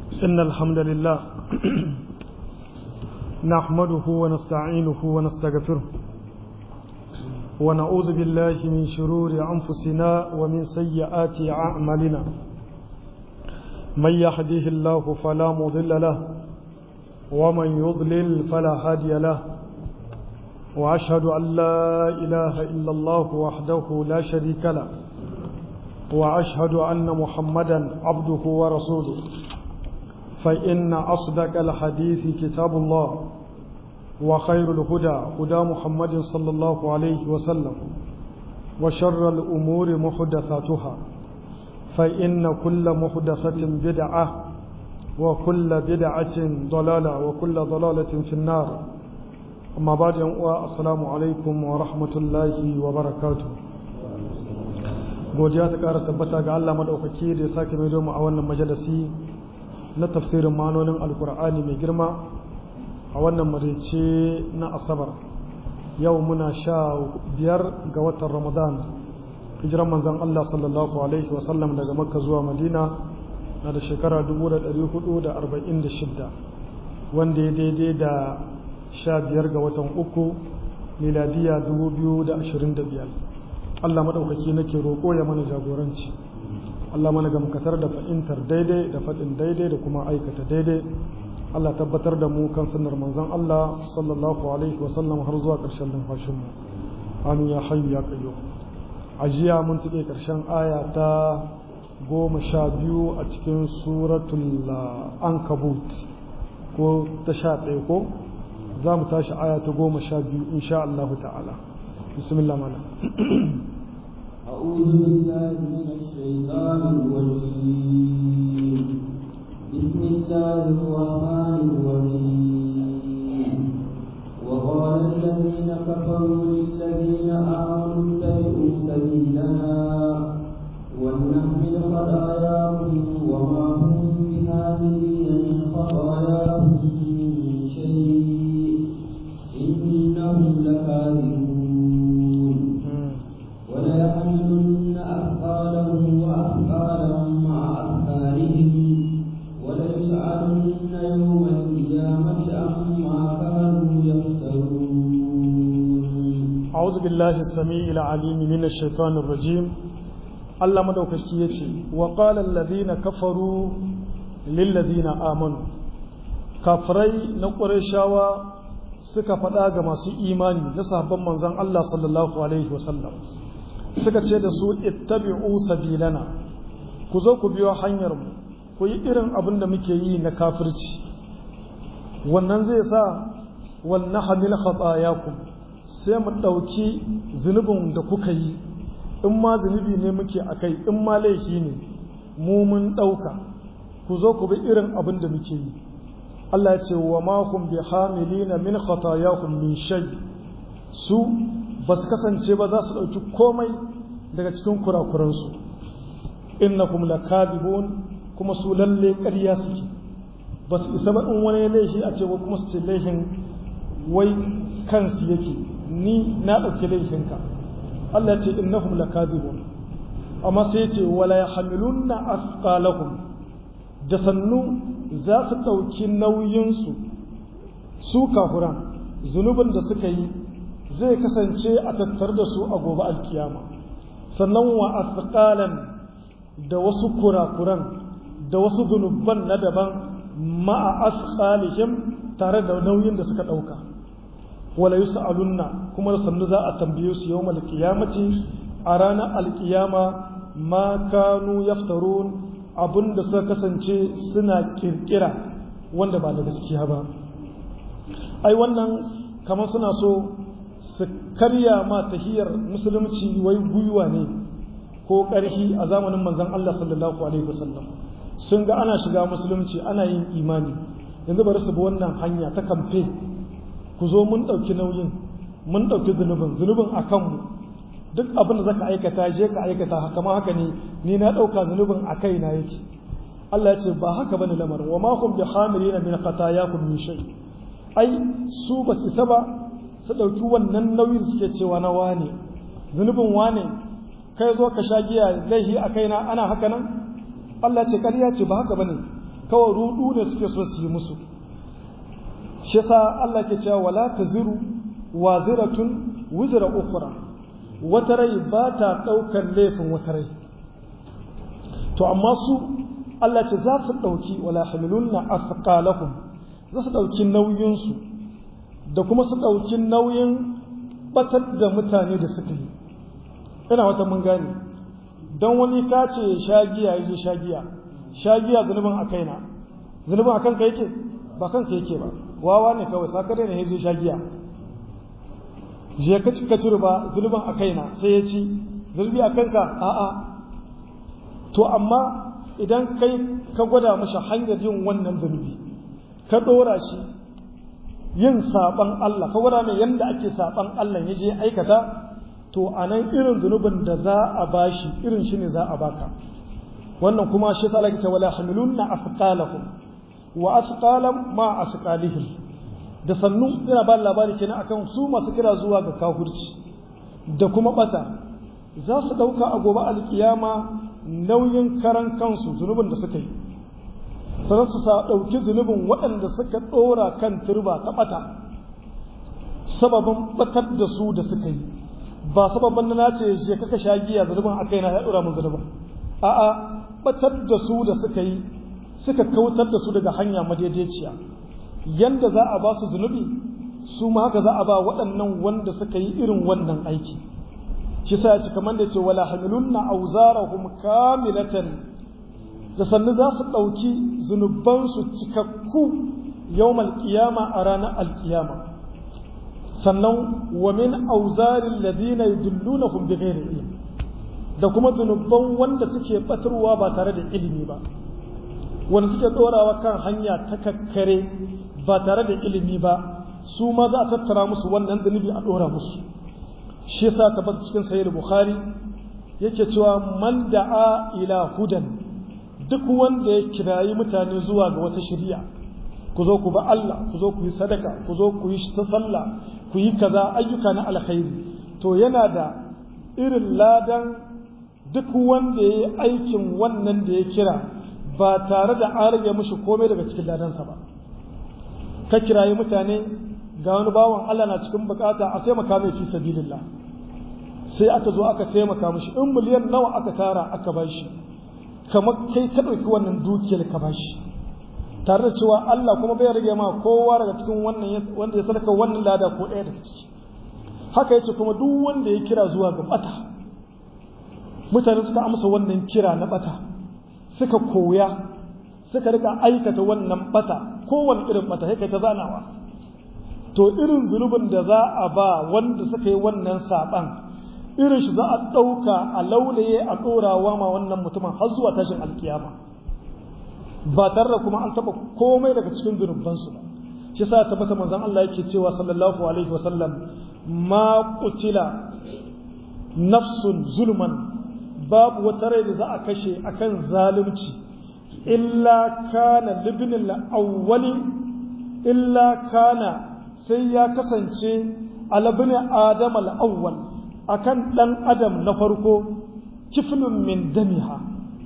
إن الحمد لله نحمده ونستعينه ونستغفره ونعوذ بالله من شرور أنفسنا ومن سيئات أعمالنا من يهديه الله فلا مضل له ومن يضلل فلا هادي له وأشهد أن لا إله إلا الله وحده لا شريك له وأشهد أن محمدا عبده ورسوله فإن أصدق الحديث كتاب الله وخير الهدى هدى محمد صلى الله عليه وسلم وشر الأمور محدثاتها فإن كل محدثة بدعة وكل بدعة ضلالة وكل ضلالة في النار أما بعد السلام عليكم ورحمة الله وبركاته godiya ta ƙara tabbata ga Allah maɗaukaki da ya sake mai mu a wannan majalisi na tafsirin manonin alkur'ani mai girma a wannan marice na asabar yau muna sha biyar ga watan ramadan hijiran manzan Allah sallallahu alaihi wasallam daga makka zuwa madina na da shekara 1446 wanda ya daidai da sha biyar ga watan uku miladiya 2025 Allah maɗaukaki nake roƙo ya mana jagoranci Allah mana gamkatar da fahimtar daidai da faɗin daidai da kuma aikata daidai Allah tabbatar da mu kan sunnar manzon Allah sallallahu alaihi wa sallam har zuwa ƙarshen numfashin mu amin ya hayyu ya qayyum a jiya mun tuɗe ƙarshen aya ta goma sha biyu a cikin suratul ankabut ko ta sha ɗaya ko za mu tashi aya ta goma sha biyu insha Allah ta'ala bismillah mana أعوذ بالله من الشيطان الرجيم بسم الله الرحمن الرحيم وقال الذين كفروا للذين آمنوا اتبعوا سبيلنا ولنحمل خطاياهم وما هم بحاملين من خطاياهم من شيء إنهم لكاذبون وليحملن أثقالهم وأثقالا مع أثقالهم وليسألن يوم القيامة عما كانوا يفترون أعوذ بالله السميع العليم من الشيطان الرجيم الله مدوكaki yace wa qala alladhina kafaru lil ladina amanu kafirai na qurayshawa suka faɗa ga masu imani na sahabban manzon Allah sallallahu alaihi wasallam suka ce da su ittabi'u sabilana ku zo ku biyo hanyar mu ku yi irin abin da muke yi na kafirci wannan zai sa wal nahmil khatayakum sai mu ɗauki zunubin da kuka yi in ma zunubi ne muke akai in ma laifi ne mu mun ɗauka ku zo ku bi irin abin da muke yi Allah ya ce wa ma hum bi hamilina min khatayakum min shay su ba su kasance ba za su ɗauki komai daga cikin kurakuransu innakum lakadibun kuma su lalle ƙarya suke ba su isa ba in wani laifi a ce kuma su ce laifin wai kansu yake ni na ɗauki laifinka Allah ce innahum lakadibun amma sai ce wala yahmilunna asqalahum da sannu za su ɗauki nauyinsu su kafuran zunubin da suka yi zai kasance a tattar da su a gobe alkiyama sannan wa asqalan da wasu kurakuran da wasu zunuban na daban ma'a asqalihim tare da nauyin da suka ɗauka wala yus'alunna kuma sannu za a tambaye su yawmal qiyamati a ranar alkiyama ma kanu yaftarun abinda suka kasance suna kirkira wanda ba da gaskiya ba ai wannan kamar suna so su karya ma tahiyar musulunci wai gwiwa ne ko ƙarfi a zamanin manzon Allah sallallahu alaihi wasallam sun ga ana shiga musulunci ana yin imani yanzu bari su bi wannan hanya ta kamfe ku zo mun ɗauki nauyin mun ɗauki zunubin zunubin a kanmu duk abin da zaka aikata je ka aikata haka ma haka ne ni na ɗauka zunubin a kai na yake Allah ya ce ba haka bane lamarin wa ma hum bi hamilina min khatayakum min shay ai su ba su saba su ɗauki wannan nauyi da suke cewa na wane zunubin wane kai zo ka sha giya laihi a kaina ana haka nan Allah ce ƙarya ce ba haka bane kawai rudu ne suke so su yi musu shi yasa Allah ke cewa wala taziru waziratun wizra ukhra wata rai ba ta daukar laifin wata rai to amma su Allah ce za su dauki wala hamilunna asqalahum za su dauki nauyin su da kuma su dauki nauyin batar da mutane da suka yi ina wata mun gane don wani ka ce shagiya ya je shagiya shagiya zunubin a kaina zunubin a kanka yake ba kanka yake ba wawa ne kawai sakare ne ya je shagiya je ka ci cire ba zunubin a kaina sai ya ci zunubi a kanka a'a to amma idan kai ka gwada mashi hanyar yin wannan zunubi ka ɗora shi yin saɓan Allah ka gwada mai yadda ake saɓan Allah ya je aikata to a nan irin zunubin da za a bashi irin shi ne za a baka wannan kuma shi sa Allah ta wala hamilunna afqalahum wa asqalam ma asqalihim da sannu ina ba labari kenan akan su masu kira zuwa ga kafirci da kuma bata za su dauka a gobe alkiyama nauyin karan kansu zunubin da suka yi sannan su sa dauki zunubin waɗanda suka ɗora kan turba ta bata sababin batar da su da suka yi ba sababin na nace je kaka sha giya zunubin akai na ya dora mun zunubin a'a batar da su da suka yi suka kautar da su daga hanya madaidaiciya yanda za a ba su zunubi su ma haka za a ba waɗannan wanda suka yi irin wannan aiki shi sa ya ci kamar da ce wala hamilunna auzarahum kamilatan da sannu za su ɗauki zunubansu cikakku yawmal qiyama a ranar alkiyama sannan wa min auzarin ladina yudullunahum bighairi ilm da kuma zunuban wanda suke batarwa ba tare da ilimi ba wanda suke dorawa kan hanya ta kakkare ba tare da ilimi ba su ma za a tattara musu wannan zunubi a dora musu shi yasa tabbata cikin sahih bukhari yake cewa man da'a ila hudan duk wanda ya kirayi mutane zuwa ga wata shari'a ku zo ku ba Allah ku zo ku yi sadaka ku zo ku yi ta sallah ku yi kaza ayyuka na alkhairi to yana da irin ladan duk wanda ya yi aikin wannan da ya kira ba tare da an rage mishi komai daga cikin ladansa ba ka kirayi mutane ga wani bawan Allah na cikin bukata a taimaka mai fi sabilillah sai aka zo aka taimaka mishi in miliyan nawa aka tara aka bashi kamar kai ka ɗauki wannan dukiyar ka bashi tare da cewa Allah kuma bai rage ma kowa daga cikin wannan wanda ya sadaka wannan lada ko ɗaya daga ciki haka yace kuma duk wanda ya kira zuwa ga bata mutane suka amsa wannan kira na bata suka koya suka rika aikata wannan bata kowane irin bata sai kai ta zanawa to irin zunubin da za a ba wanda suka yi wannan saban irin shi za a ɗauka a laulaye a ɗorawa ma wannan mutumin har zuwa tashin alkiyama ba tare da kuma an taɓa komai daga cikin zunubansu ba shi sa tabbata manzon Allah yake cewa sallallahu alaihi wa sallam ma qutila nafsun zulman babu wata rai da za a kashe akan zalunci illa kana libnil awwali illa kana sai ya kasance alabni adam al-awwal akan dan adam na farko kiflun min damiha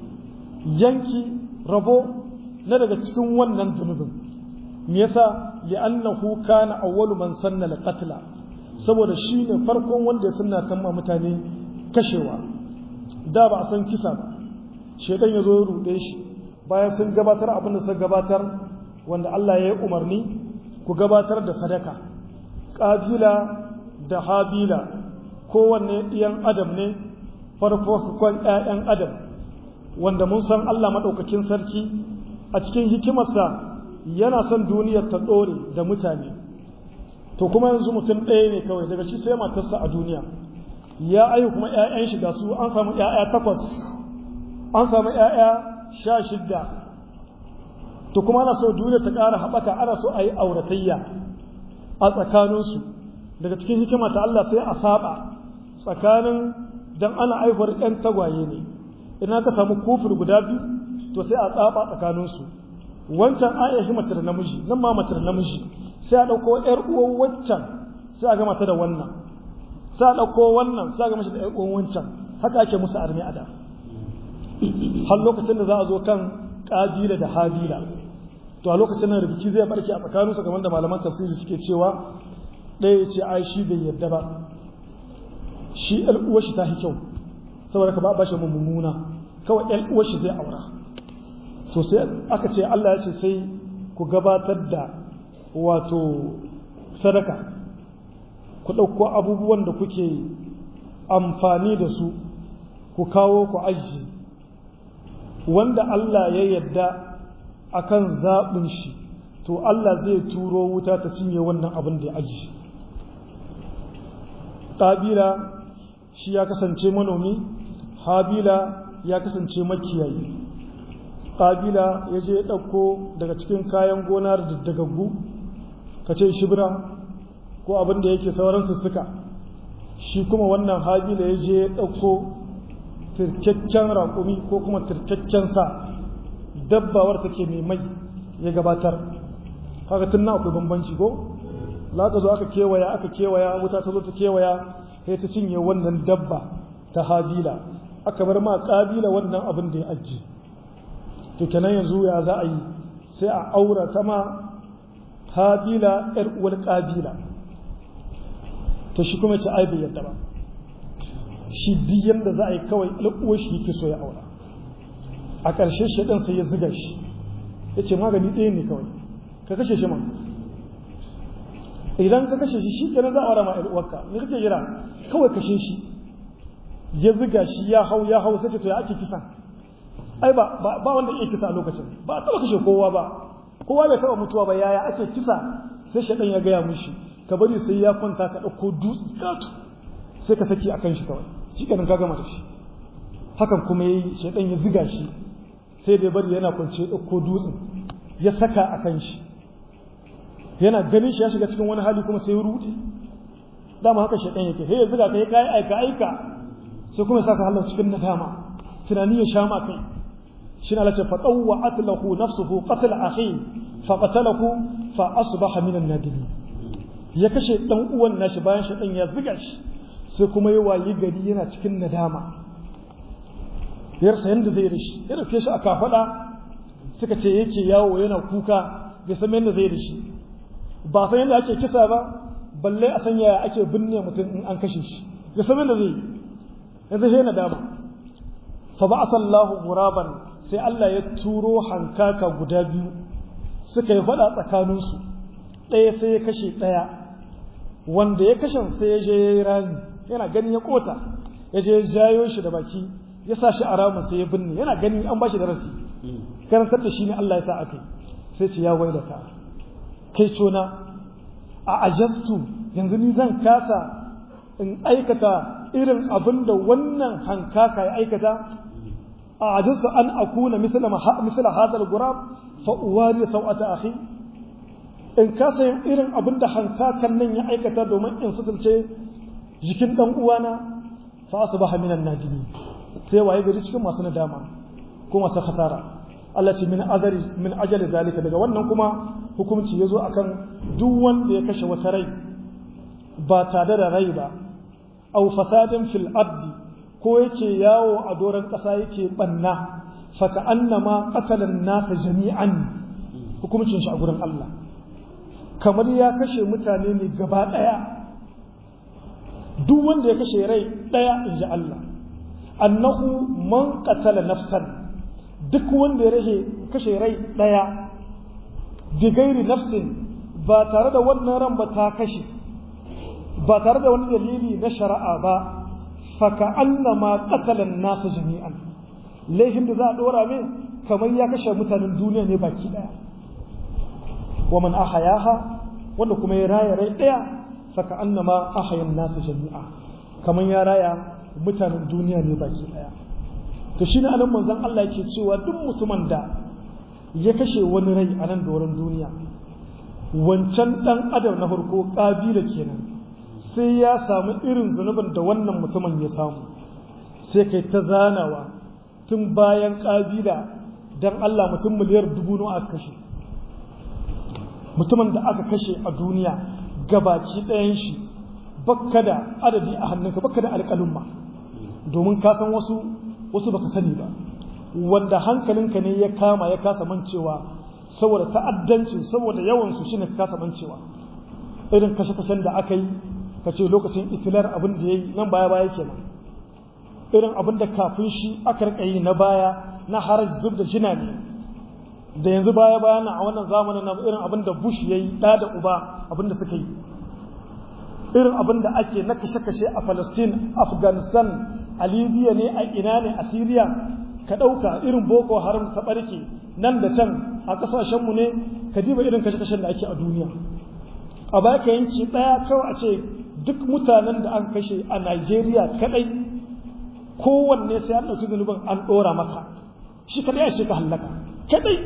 yanki rabo na daga cikin wannan zunubin me yasa li'annahu kana awwalu man sanna al-qatla saboda shine farkon wanda ya sunna tamma mutane kashewa da ba a san kisa ba shedan ya zo ya rude shi bayan sun gabatar abin da suka gabatar wanda Allah ya yi umarni ku gabatar da sadaka ƙabila da habila kowanne ɗiyan adam ne farkon ‘ya'yan adam wanda mun san Allah maɗaukakin sarki a cikin hikimarsa yana son duniyar ta ɗore da mutane to kuma yanzu mutum ɗaya ne kawai daga shi sai matarsa a duniya ya ayu kuma ‘ya'yan shiga su an samu ‘ya'ya takwas an samu ‘ya'ya sha shidda to kuma ana so duniya ta ƙara haɓaka ana so a yi auratayya a tsakaninsu daga cikin hikima ta Allah sai a saba tsakanin dan ana aihuwar ‘yan tagwaye ne idan ka samu kufur guda biyu to sai a tsaba tsakaninsu wancan an shi mace da namiji nan ma mace da namiji sai a ɗauko ‘yar uwan wancan sai a gama ta da wannan sai a ɗauko wannan sai a gama shi da ‘yar uwan wancan haka ake musu armi a da har lokacin da za a zo kan ƙabila da habila to a lokacin nan rikici zai barke a tsakaninsu kamar da malaman tafsiri suke cewa ɗaya ce ai shi bai yarda ba shi ɗan uwar shi ta fi kyau saboda ka ba ba shi mummuna kawai ɗan uwar shi zai aura to sai aka ce Allah ya ce sai ku gabatar da wato sadaka ku ɗauko abubuwan da kuke amfani da su ku kawo ku ajiye wanda Allah ya yarda akan zaɓin shi to Allah zai turo wuta ta cinye wannan abin da ya ajiye ƙabila shi ya kasance manomi habila ya kasance makiyayi ƙabila ya je ya ɗauko daga cikin kayan gona da daggaggu ka ce shibira ko abin da yake sauran suka shi kuma wannan habila ya je ya ɗauko tirkakken raƙumi ko kuma tirkakken sa dabbawar take mai mai ya gabatar haka tun na akwai bambanci ko za ka zo aka kewaya aka kewaya wuta ta zo ta kewaya sai ta cinye wannan dabba ta habila aka bar ma kabila wannan abin da ya ajiye to kenan yanzu ya za a yi sai a aura sama habila yar uwar kabila to shi kuma ce ai bai yadda ba shi duk yanda za a yi kawai al'uwar shi yake so ya aura a ƙarshe shi ɗan sai ya ziga shi ya ce magani ɗaya ne kawai ka kashe shi man idan ka kashe shi shi kenan za a aura ma uwarka me kake jira kawai kashe shi ya ziga shi ya hau ya hau sai ce to ya ake kisa ai ba ba wanda yake kisa a lokacin ba a taba kashe kowa ba kowa bai taba mutuwa ba yaya ake kisa sai shaɗan ya gaya mishi ka bari sai ya kwanta ka ɗauko dutse katu sai ka saki akan shi kawai shi kenan ka gama da shi hakan kuma yayi shaɗan ya ziga shi sai da bari yana kwance ya ɗauko dutsen ya saka akan shi yana ganin shi ya shiga cikin wani hali kuma sai ya rude dama haka shaɗan yake sai ya ziga ka ya kai aika aika sai kuma ya saka halin cikin nadama tunani ya sha ma kai shi na lace faɗauwa lahu nafsuhu qatl akhi fa qatalahu fa asbaha min an-nadimin ya kashe dan uwan nashi bayan shi dan ya ziga shi sai kuma ya wayi gari yana cikin nadama yarsa yanda zai da shi ya dauke shi a kafada suka ce yake yawo yana kuka bai san yanda zai da shi ba san yanda ake kisa ba balle a san yaya ake binne mutum in an kashe shi ya san yanda zai yanzu sai nadama fa ba'atha Allahu ghuraban sai Allah ya turo hankaka guda biyu suka yi faɗa tsakaninsu ɗaya sai ya kashe ɗaya wanda ya kashe sai ya je ya yi rami yana ganin ya kota ya je ya jayo shi da baki ya sa shi a ramin sai ya binne yana ganin an ba shi darasi karantar da shi ne Allah ya sa aka sai ce ya waida ka kai cona a ajastu yanzu ni zan kasa in aikata irin abin da wannan hankaka ya aikata أعجزت أن أكون مثل مثل هذا الغراب فأواري سوءة أخي in kasa yin irin abin da hankakan nan ya aikata domin in suturce jikin ɗan uwana fa su baha minan najimi sai waye gari cikin masu nadama ko masu khasara Allah ce min azari min ajali zalika daga wannan kuma hukunci ya zo akan duk wanda ya kashe wata rai ba tare da rai ba au fasadin fil ardi ko yake yawo a doron ƙasa yake ɓanna faka annama ƙasalan nasa jami'an hukumcin shi a gurin Allah kamar ya kashe mutane ne gaba ɗaya duk wanda ya kashe rai ɗaya in ji Allah annahu man qatala nafsan duk wanda ya rashe kashe rai ɗaya bi gairi nafsin ba tare da wannan ran ba ta kashe ba tare da wani dalili na shari'a ba faka annama qatalan nasu jami'an laifin da za a dora min kamar ya kashe mutanen duniya ne baki daya wa man ahayaha wanda kuma ya raya rai daya faka annama ahayan nasu jami'a kamar ya raya mutanen duniya ne baki daya to shine anan manzon Allah yake cewa duk mutumin da ya kashe wani rai a nan doron duniya wancan dan adam na farko kabila kenan sai ya samu irin zunubin da wannan mutumin ya samu sai kai ta zanawa tun bayan ƙabila don Allah mutum miliyar dubu nawa aka kashe mutumin da aka kashe a duniya gabaki ɗayan shi bakka da adadi a hannunka bakka da alƙalumma domin ka san wasu wasu baka sani ba wanda hankalinka ne ya kama ya kasa mancewa saboda ta'addancin saboda yawansu shine ka kasa mancewa irin kashe-kashen da aka yi ka ce lokacin itilar abin da ya yi nan baya baya kenan irin abin da kafin shi aka rika yi na baya na haraj zub da jina ne da yanzu baya baya na a wannan zamanin na irin abin da bush ya yi ɗa da uba abin da suka yi irin abin da ake na kashe-kashe a palestine afghanistan a libya ne a ina ne a syria ka ɗauka irin boko haram ta ɓarke nan da can a ƙasashenmu ne ka diba irin kashe-kashen da ake a duniya a baya ka yanki ɗaya kawai a ce duk mutanen da aka kashe a Najeriya kaɗai kowanne sai an ɗauki zunubin an ɗora maka shi kaɗai a ka hallaka kaɗai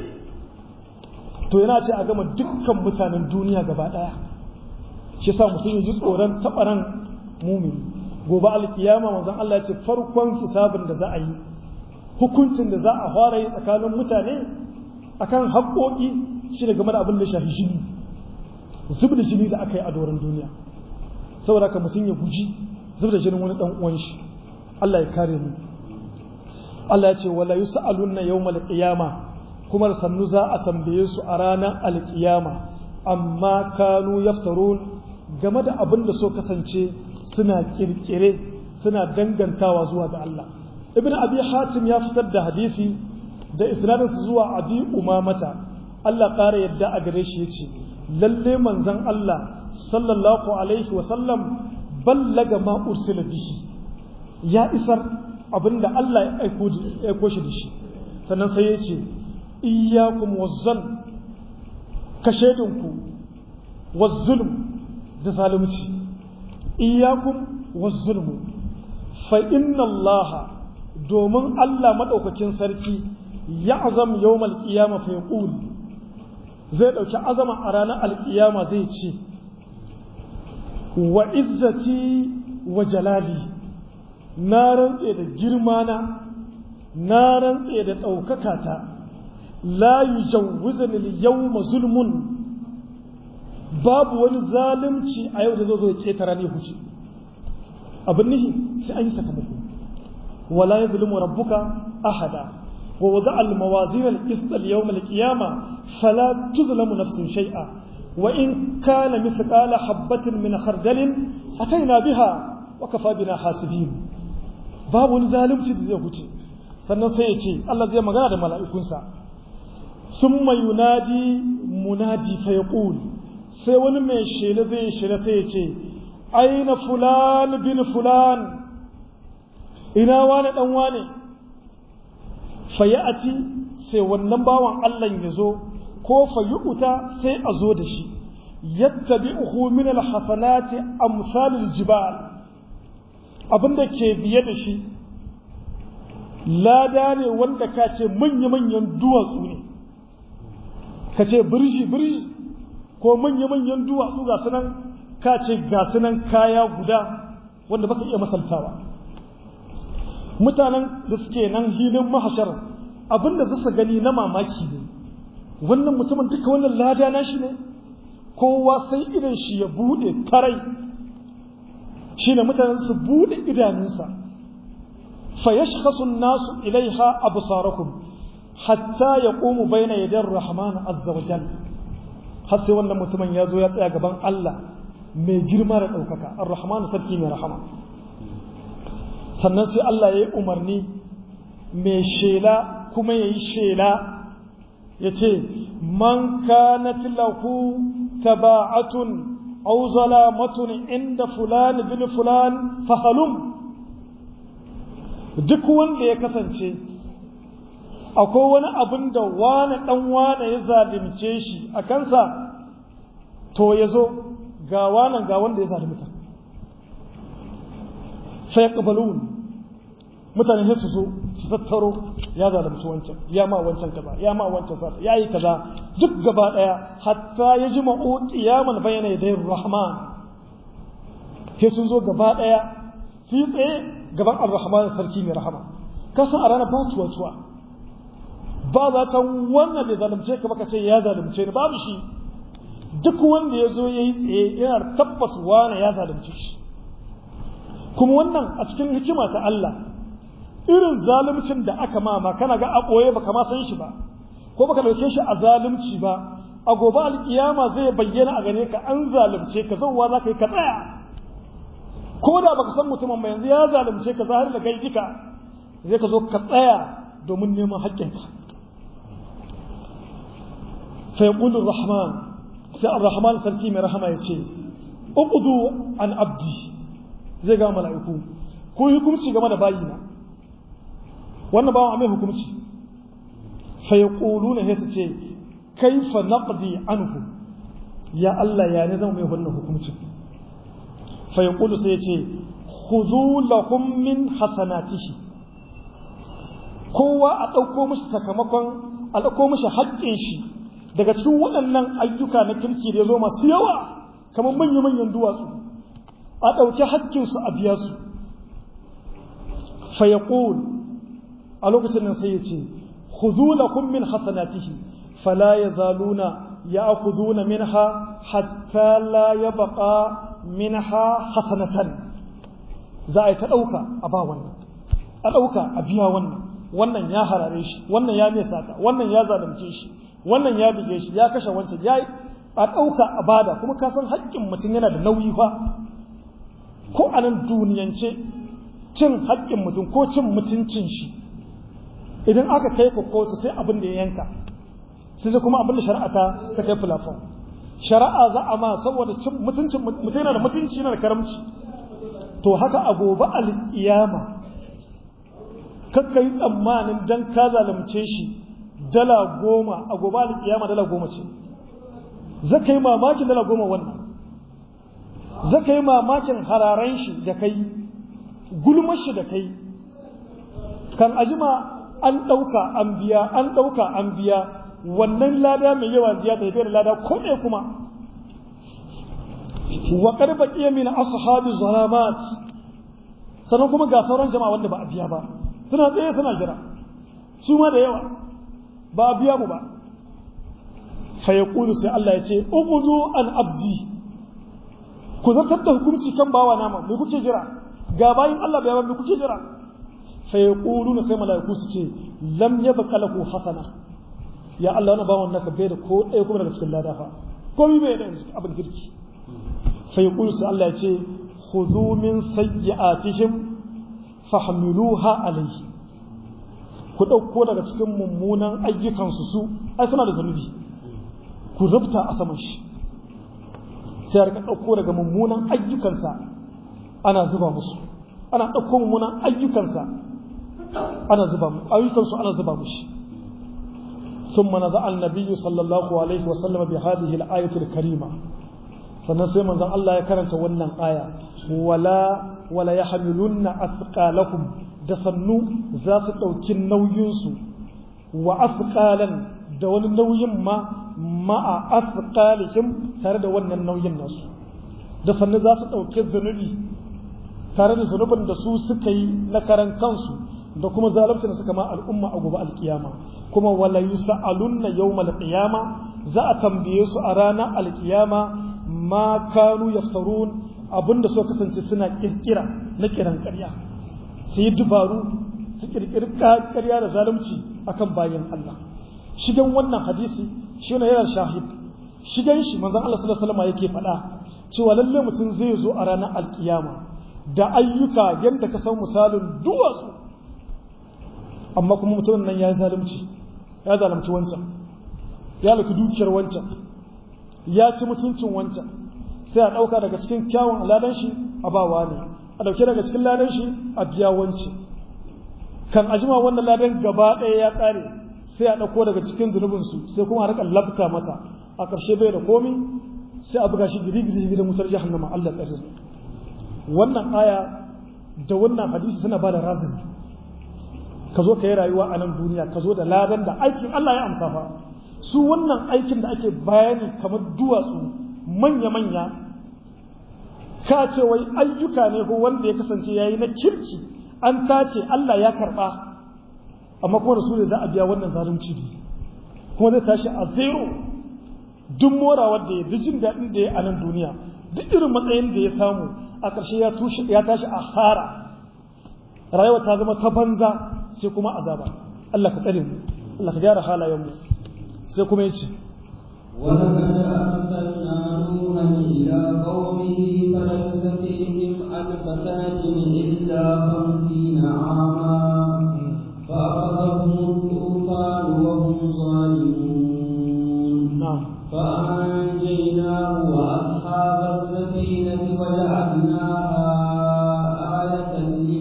to yana ce a gama dukkan mutanen duniya gaba ɗaya shi sa mutum ya ji tsoron taɓaran mumin gobe alkiyama manzon Allah ya ce farkon hisabin da za a yi hukuncin da za a fara yi tsakanin mutane akan haƙoƙi shi da game da abin da shafi jini zub da jini da aka yi a doron duniya saboda ka mutum ya guji zub da jinin wani dan uwan shi Allah ya kare mu Allah ya ce wala yus'alunna yawmal qiyama kuma sannu za a tambaye su a ranar alkiyama amma kanu yaftarun game da abin da so kasance suna kirkire suna dangantawa zuwa ga Allah ibn abi hatim ya fitar da hadisi da isnadinsa zuwa abi umamata Allah ƙara yadda a gare shi yace lalle manzon Allah sallallahu alaihi wa sallam ballaga ma ursila bihi ya isar abinda Allah ya aiko ya aiko shi da shi sannan sai ya ce iyyakum wazzan ka shedinku wazzulm da zalunci iyyakum wazzulm fa inna Allah domin Allah madaukakin sarki ya azam yawmal qiyamah fa yaqul zai ɗauki azama a ranar alƙiyama zai ce wa izzati wa jalali na rantse da girmana na rantse da ɗaukaka ta la yujawwizani al-yawma zulmun babu wani zalunci a yau da zai zo ya ketara ne huce abin nihi sai an yi sakamako wala yazlimu rabbuka ahada ووضع الموازين القسط اليوم القيامة فلا تظلم نفس شيئا وإن كان مثقال حبة من خردل أتينا بها وكفى بنا حاسبين باب ظالم zai huce sannan sai ya ce Allah zai magana da mala'ikunsa summa yunadi munadi fa yaqul sai wani mai shela zai shela sai ya ce aina fulan bin fulan ina wani dan wane fayati sai wannan bawan Allah ya zo ko fayuta sai a zo da shi yattabi'uhu min alhasanati amsal aljibal abinda ke biye da shi lada ne wanda ka ce manya-manyan duwatsu ne ka ce birji birji ko manya-manyan duwatsu ga sunan ka ce ga sunan kaya guda wanda baka iya masaltawa mutanen da suke nan hilin mahashar abinda su gani na mamaki ne wannan mutumin duka wannan lada na shi ne kowa sai idan shi ya bude tarai shi ne mutanen su bude idanunsa fa yashkhasu nasu ilaiha absarakum hatta yaqumu baina yaday rahman azza wa jalla har sai wannan mutumin ya zo ya tsaya gaban Allah mai girma da ɗaukaka ar-rahman sarki mai rahama sannan sai Allah ya yi umarni mai shela kuma ya yi shela ya ce man kanat lahu taba'atun aw zalamatun inda fulan bin fulan fahalum duk wanda ya kasance akwai wani abin da wane dan wane ya zalimce shi a kansa to ya zo ga wanan ga wanda ya zalimta sai ƙabalun mutane sai su zo su tattaro ya zalunci wancan ya ma wancan kaza ya ma wancan kaza ya yi kaza duk gaba ɗaya hatta ya ji ma'u qiyaman bayna yaday rahman sai sun zo gaba ɗaya su yi tsaye gaban ar-rahman sarki mai rahama kasan a ranar ba tuwa tuwa ba za ta wannan da zalunce ka baka ce ya zalunce ni babu shi duk wanda ya zo ya yi tsaye yana tabbas wane ya zalunce shi kuma wannan a cikin hikima ta Allah irin zalimcin da aka mama kana ga a ɓoye baka ma san shi ba ko baka ɗauke shi a zalimci ba a gobe alƙiyama zai bayyana a gane ka an zalunce ka zauwa za ka yi ka tsaya ko da baka san mutumin ba yanzu ya zalunce ka zahar da kai duka zai ka zo ka tsaya domin neman haƙƙinka fa yaqulu rahman sai ar-rahman sarki mai rahama ya ce uqdu an abdi zai ga mala'iku ko hukunci game da bayina wannan bawan mai hukunci fa yaquluna sai su ce kaifa naqdi anhu ya Allah ya ne zama mai wannan hukuncin fa yaqulu sai ya ce khudhu lahum min hasanatihi kowa a ɗauko mishi sakamakon a ɗauko mishi haƙƙin shi daga cikin waɗannan ayyuka na kirki da ya zo masu yawa kamar manya-manyan duwatsu a ɗauki haƙƙinsu a biya su fayaqul a lokacin nan sai ya ce khudhu lakum min hasanatihi fala yazaluna ya'khuduna minha hatta la yabqa minha hasanatan za a yi ta ɗauka a ba wannan a ɗauka a biya wannan wannan ya harare shi wannan ya mai sata wannan ya zalunce shi wannan ya bige shi ya kashe wancan ya a ɗauka a bada kuma ka san haƙƙin mutum yana da nauyi fa ko a nan duniyance cin haƙƙin mutum ko cin mutuncin shi idan aka kai ku kotu sai abin da ya yanka sai kuma abin da shari'a ta ta kai fulafon shari'a za a ma saboda cin mutuncin mutum yana da mutunci yana da karamci to haka a gobe alƙiyama kakka yi tsammanin dan ka zalunce shi dala goma a gobe alƙiyama dala goma ce zaka yi mamakin dala goma wannan zaka yi mamakin hararen shi da kai gulmar shi da kai kan ajima an ɗauka an biya an ɗauka an biya wannan lada mai yawa ziya ta da lada ko ɗaya kuma wa karba iya min ashabi zalamat sannan kuma ga sauran jama'a wanda ba a biya ba suna tsaye suna jira su ma da yawa ba a biya mu ba fa yaqulu sai Allah ya ce ubudu an abdi ku zartar da hukunci kan bawa nama me kuke jira ga bayin Allah bai me kuke jira fa yaquluna sai malaiku su ce lam yabqa lahu hasana ya Allah wannan bawon naka bai da ko ɗaya kuma daga cikin lada fa komai bai da abin kirki fa yaqulu sai Allah ya ce khudhu min sayyi'atihim fahmiluha alayhi ku ɗauko daga cikin mummunan ayyukansu su ai suna da zunubi ku rubta a saman shi sai rika ɗauko daga mummunan ayyukansa ana zuba musu ana ɗauko mummunan ayyukansa ana zuba mu ayyukansu ana zuba mushi ثم نزع النبي صلى الله عليه وسلم بهذه الآية الكريمة sannan sai manzon Allah ya karanta wannan aya wala wala yahmilunna athqalakum da sannu za su ɗauki nauyinsu wa athqalan da wani nauyin ma ma'a athqalihim tare da wannan nauyin nasu da sannu za su ɗauki zunubi tare da zunubin da su suka yi na karan kansu da kuma zalunci da suka ma al'umma a gobe alkiyama kuma wala yus'alunna yawmal qiyama za a tambaye su a ranar alkiyama ma kanu yaftarun abinda suka kasance suna kirkira na kiran ƙarya su yi dubaru su kirkiri ƙarya da zalunci akan bayan Allah shigan wannan hadisi shi ne yana shahid shigan shi manzon Allah sallallahu alaihi wasallam yake faɗa cewa lalle mutum zai zo a ranar alkiyama da ayyuka yadda ka san misalin duwatsu amma kuma mutumin nan ya zalunci ya zalunci wancan ya luki dukiyar wancan ya ci mutuncin wancan sai a ɗauka daga cikin kyawun ladan shi a bawa ne a ɗauke daga cikin ladan shi a biya wanci kan ajima wannan ladan gaba ɗaya ya ƙare sai a ɗauko daga cikin zunubinsu sai kuma a rika lafta masa a ƙarshe bai da komi sai a buga shi gidi-gidi gidan wutar jahannama Allah tsare wannan aya da wannan hadisi suna ba da razani ka zo ka yi rayuwa a nan duniya ka zo da ladan da aikin Allah ya amsa fa su wannan aikin da ake bayani kamar duwatsu manya-manya ka ce wai ayyuka ne ko wanda ya kasance yayi na kirki an tace Allah ya karba amma kuma da su ne za a biya wannan zalunci ne kuma zai tashi a zero duk morawar da ya duk jin daɗin da ya a nan duniya duk irin matsayin da ya samu a ƙarshe ya tashi a hara rayuwa ta zama ta banza sai kuma azaba Allah ka tsare mu Allah ka gyara halayen mu sai kuma yace ولقد أرسلنا نوحا إلى قومه فلبث فيهم ألف سنة إلا خمسين عاما فأخذهم الطوفان وهم ظالمون نعم فأنجيناه وأصحاب السفينة وجعلناها آية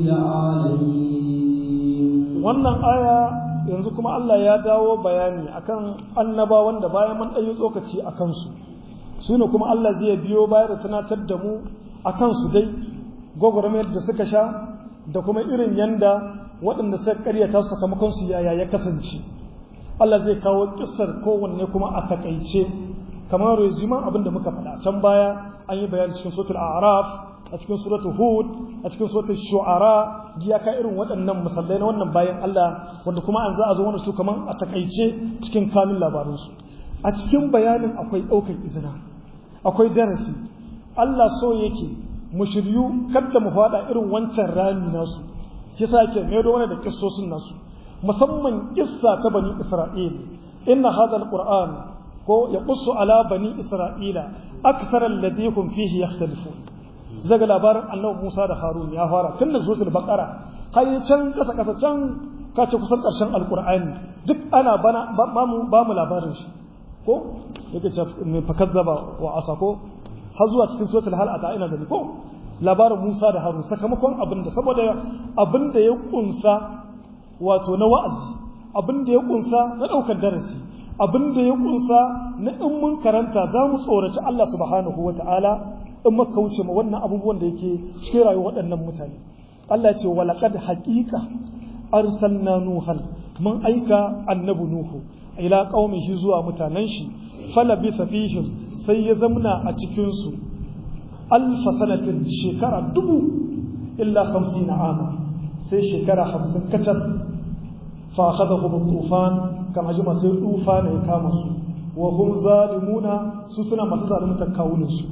للعالمين wannan aya yanzu kuma Allah ya dawo bayani akan annabawan da bayan mun ɗanyi tsokaci a kansu su ne kuma Allah zai biyo baya da tunatar da mu a kansu dai gwagwarmayar da suka sha da kuma irin yanda waɗanda suka karyata sakamakon su yaya ya kasance Allah zai kawo kissar kowanne kuma a takaice kamar resumen abin da muka faɗa can baya an yi bayani cikin suratul a'raf a cikin suratul hud a cikin suratul shu'ara ya ka irin waɗannan misalai na wannan bayan Allah wanda kuma an za a zo wanda su kaman a takaice cikin kanun labarin su a cikin bayanin akwai ɗaukar izina akwai darasi Allah so yake mu shiryu kada mu faɗa irin wancan rami nasu shi yasa yake mai da da kissosin nasu musamman kissa ta bani Isra'il inna hadha alquran ko yaqussu ala bani Isra'ila akthar alladhi hum fihi yakhtalifun zaga labarin annabi Musa da Harun ya fara tun da suratul baqara har can kasa kasa can kace kusan karshen alqur'ani duk ana bana ba mu ba mu labarin shi ko yake ce me fakazzaba wa asako har zuwa cikin suratul hal ata ina gani ko labarin Musa da Harun sakamakon abin da saboda abin da ya kunsa wato na wa'azi abin da ya kunsa na daukar darasi abin da ya kunsa na in mun karanta za mu tsoraci Allah subhanahu wa ta'ala in muka wuce ma wannan abubuwan da yake cikin rayuwar waɗannan mutane Allah ce wa laqad haqiqa arsalna nuhan mun aika annabi nuhu ila qaumihi zuwa mutanen shi falabitha fihim sai ya zamna a cikin su alf sanatin shekara dubu illa 50 ama sai shekara 50 kacal fa akhadahum tufan kama jima sai tufan ya kama su wa hum zalimuna su suna masu zalunta kawunan su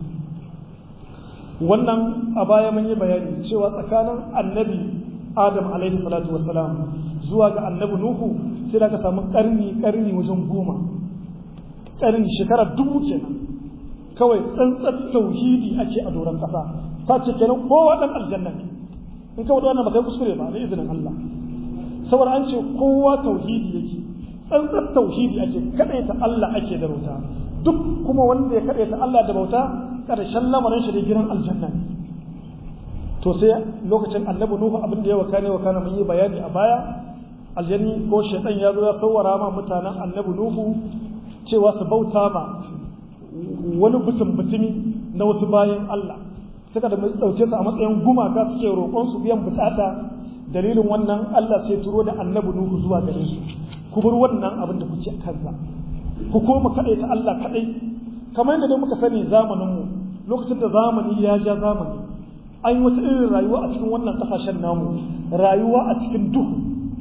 wannan a baya mun yi bayani cewa tsakanin annabi adam alaihi salatu wassalam zuwa ga annabi nuhu sai da ka samu karni karni wajen goma karni shekara dubu kenan kawai tsantsar tauhidi ake a doron kasa ta ce kenan kowa dan aljanna ne in ka wannan ba kai kuskure ba da izinin Allah saboda an ce kowa tauhidi yake tsantsar tauhidi ake kadaita Allah ake da bauta duk kuma wanda ya kadaita Allah da bauta karshen lamarin shi da gidan aljanna ne to sai lokacin annabi nuhu abin da ya wakane wakana mun yi bayani a baya aljanni ko shaytan ya zo ya sawara ma mutanen annabi nuhu cewa su bauta ma wani mutum mutumi na wasu bayan Allah suka da dauke su a matsayin gumaka suke roƙon su biyan bukata dalilin wannan Allah sai turo da annabi nuhu zuwa gare su ku bar wannan abin da kuke kansa ku koma kadai ta Allah kadai kamar yadda muka sani zamanin mu lokacin da zamani ya ja zamani an yi wata irin rayuwa a cikin wannan kasashen namu rayuwa a cikin duhu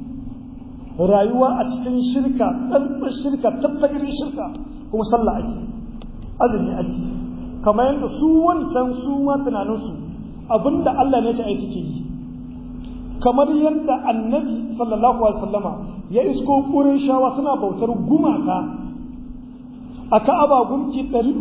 rayuwa a cikin shirka ɗanɗan shirka tattagirin shirka kuma sallah ake azumi ake kamar yadda su wancan su ma tunaninsu abinda Allah ne ta aiki ke yi kamar yadda annabi sallallahu alaihi wasallama ya isko ƙurin shawa suna bautar gumaka a ka'aba gunki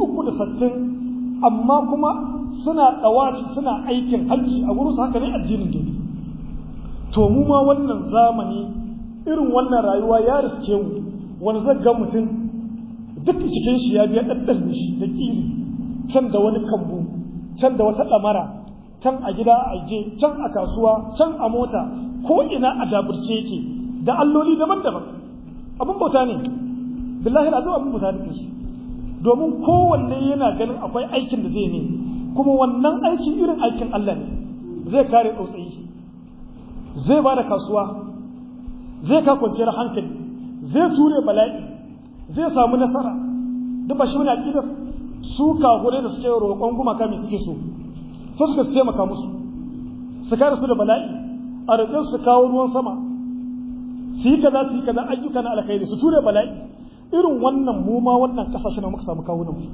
360 amma kuma suna ɗawaci suna aikin hajji a wurinsu haka ne addinin gidi to mu ma wannan zamani irin wannan rayuwa ya riske mu wani zai ga mutum duk cikin shi ya biya ɗaɗɗan shi da ƙiri can da wani kambu can da wata ɗamara can a gida a je can a kasuwa can a mota ko ina a daburce yake da alloli daban-daban abin bauta ne billahi da abin bauta ne su domin kowanne yana ganin akwai aikin da zai ne kuma wannan aiki irin aikin Allah ne zai kare tsautsayi zai ba da kasuwa zai ka kwanciyar hankali zai ture bala'i zai samu nasara duk ba shi wani aƙidar su kahure da suke roƙon gumaka mai suke so su suka su taimaka musu su kare su da bala'i a roƙe su kawo ruwan sama su yi kaza su yi kaza ayyuka na alkhairi su ture bala'i irin wannan mu ma wannan kasashe na muka samu kawunan mu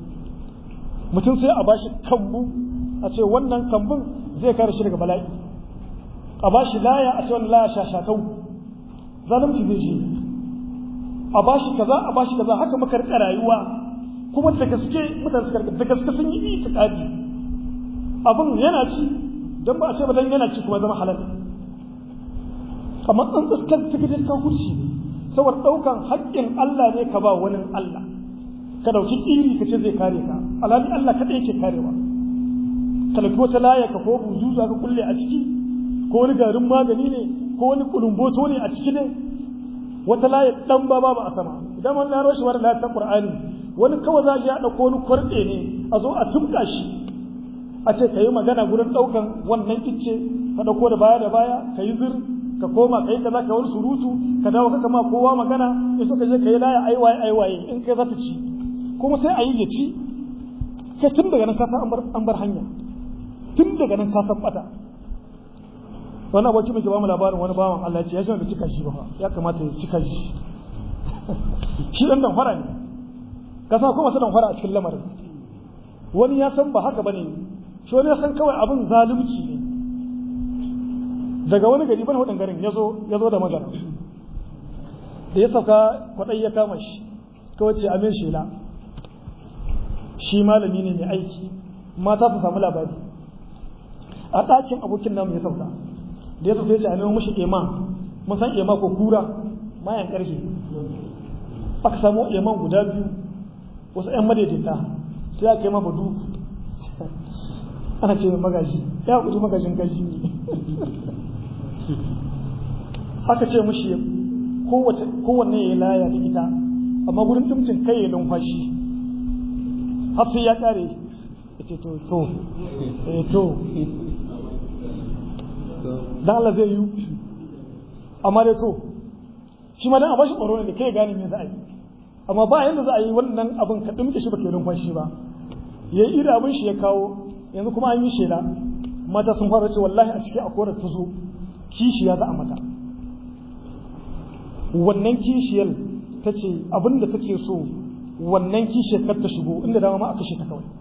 mutum sai a bashi kambu a ce wannan kambun zai kare shi daga bala'i a ba shi laya a ce wani laya shashatau zalunci zai shi a ba shi kaza a ba shi kaza haka muka rika rayuwa kuma da gaske mutane suka da gaske sun yi itikadi abin yana ci don ba a ce ba dan yana ci kuma zama halal amma an tsakar ta gidan kafurci ne saboda ɗaukan haƙƙin Allah ne ka ba wani Allah ka ɗauki iri ka ce zai kare ka alhali Allah kaɗai yake karewa ka ɗauki wata laya ka ko buzu za ka kulle a ciki ko wani garin magani ne ko wani kulumboto ne a ciki ne wata laya ɗan ba babu a sama idan wani laro shi wani laya ta Qur'ani wani kawai za a je a ɗauko wani kwarɗe ne a zo a tumka shi a ce ka yi magana gurin ɗaukan wannan icce ka ɗauko da baya da baya ka yi zir ka koma ka yi kaza ka wani surutu ka dawo ka kama kowa magana in so ka je ka yi laya aiwaye aiwaye in kai za ta ci kuma sai a yi ya ci kai tun daga nan kasa an bar hanya tun daga nan kasa bata wani aboki muke ba mu labarin wani bawan Allah ce ya shi da cika shi ba ya kamata ya cika shi shi dan dan fara ne ka san kuma dan fara a cikin lamarin wani ya san ba haka bane shi wani ya san kawai abin zalunci ne daga wani gari ban hudun garin ya zo da magana da ya sauka kwaɗai ya kama shi kawai ce amin shela shi malami ne mai aiki mata su samu labari a ɗakin abokin namu ya sauka da ya sauka ya ce a neman mashi ema mun san ema ko kura mayan ƙarfe aka samu eman guda biyu wasu 'yan madaidaita sai aka yi mafa duku ana ce magaji ya kudu magajin gaji ne aka ce mushi kowanne ya laya da ita amma gurin dimcin kai ya numfashi har sai ya kare ya ce to to eh to dan Allah zai yi amma dai to shi ma dan a bashi tsoro ne da kai gane me za a yi amma ba yanda za a yi wannan abin ka dimke shi baka numfashi ba yayi ida abin shi ya kawo yanzu kuma an yi shela mata sun fara ce wallahi a cikin akwai ta zo kishiya za a mata wannan kishiyar ta ce abinda take so wannan kishiyar kar ta shigo inda dama ma a kashe ta kawai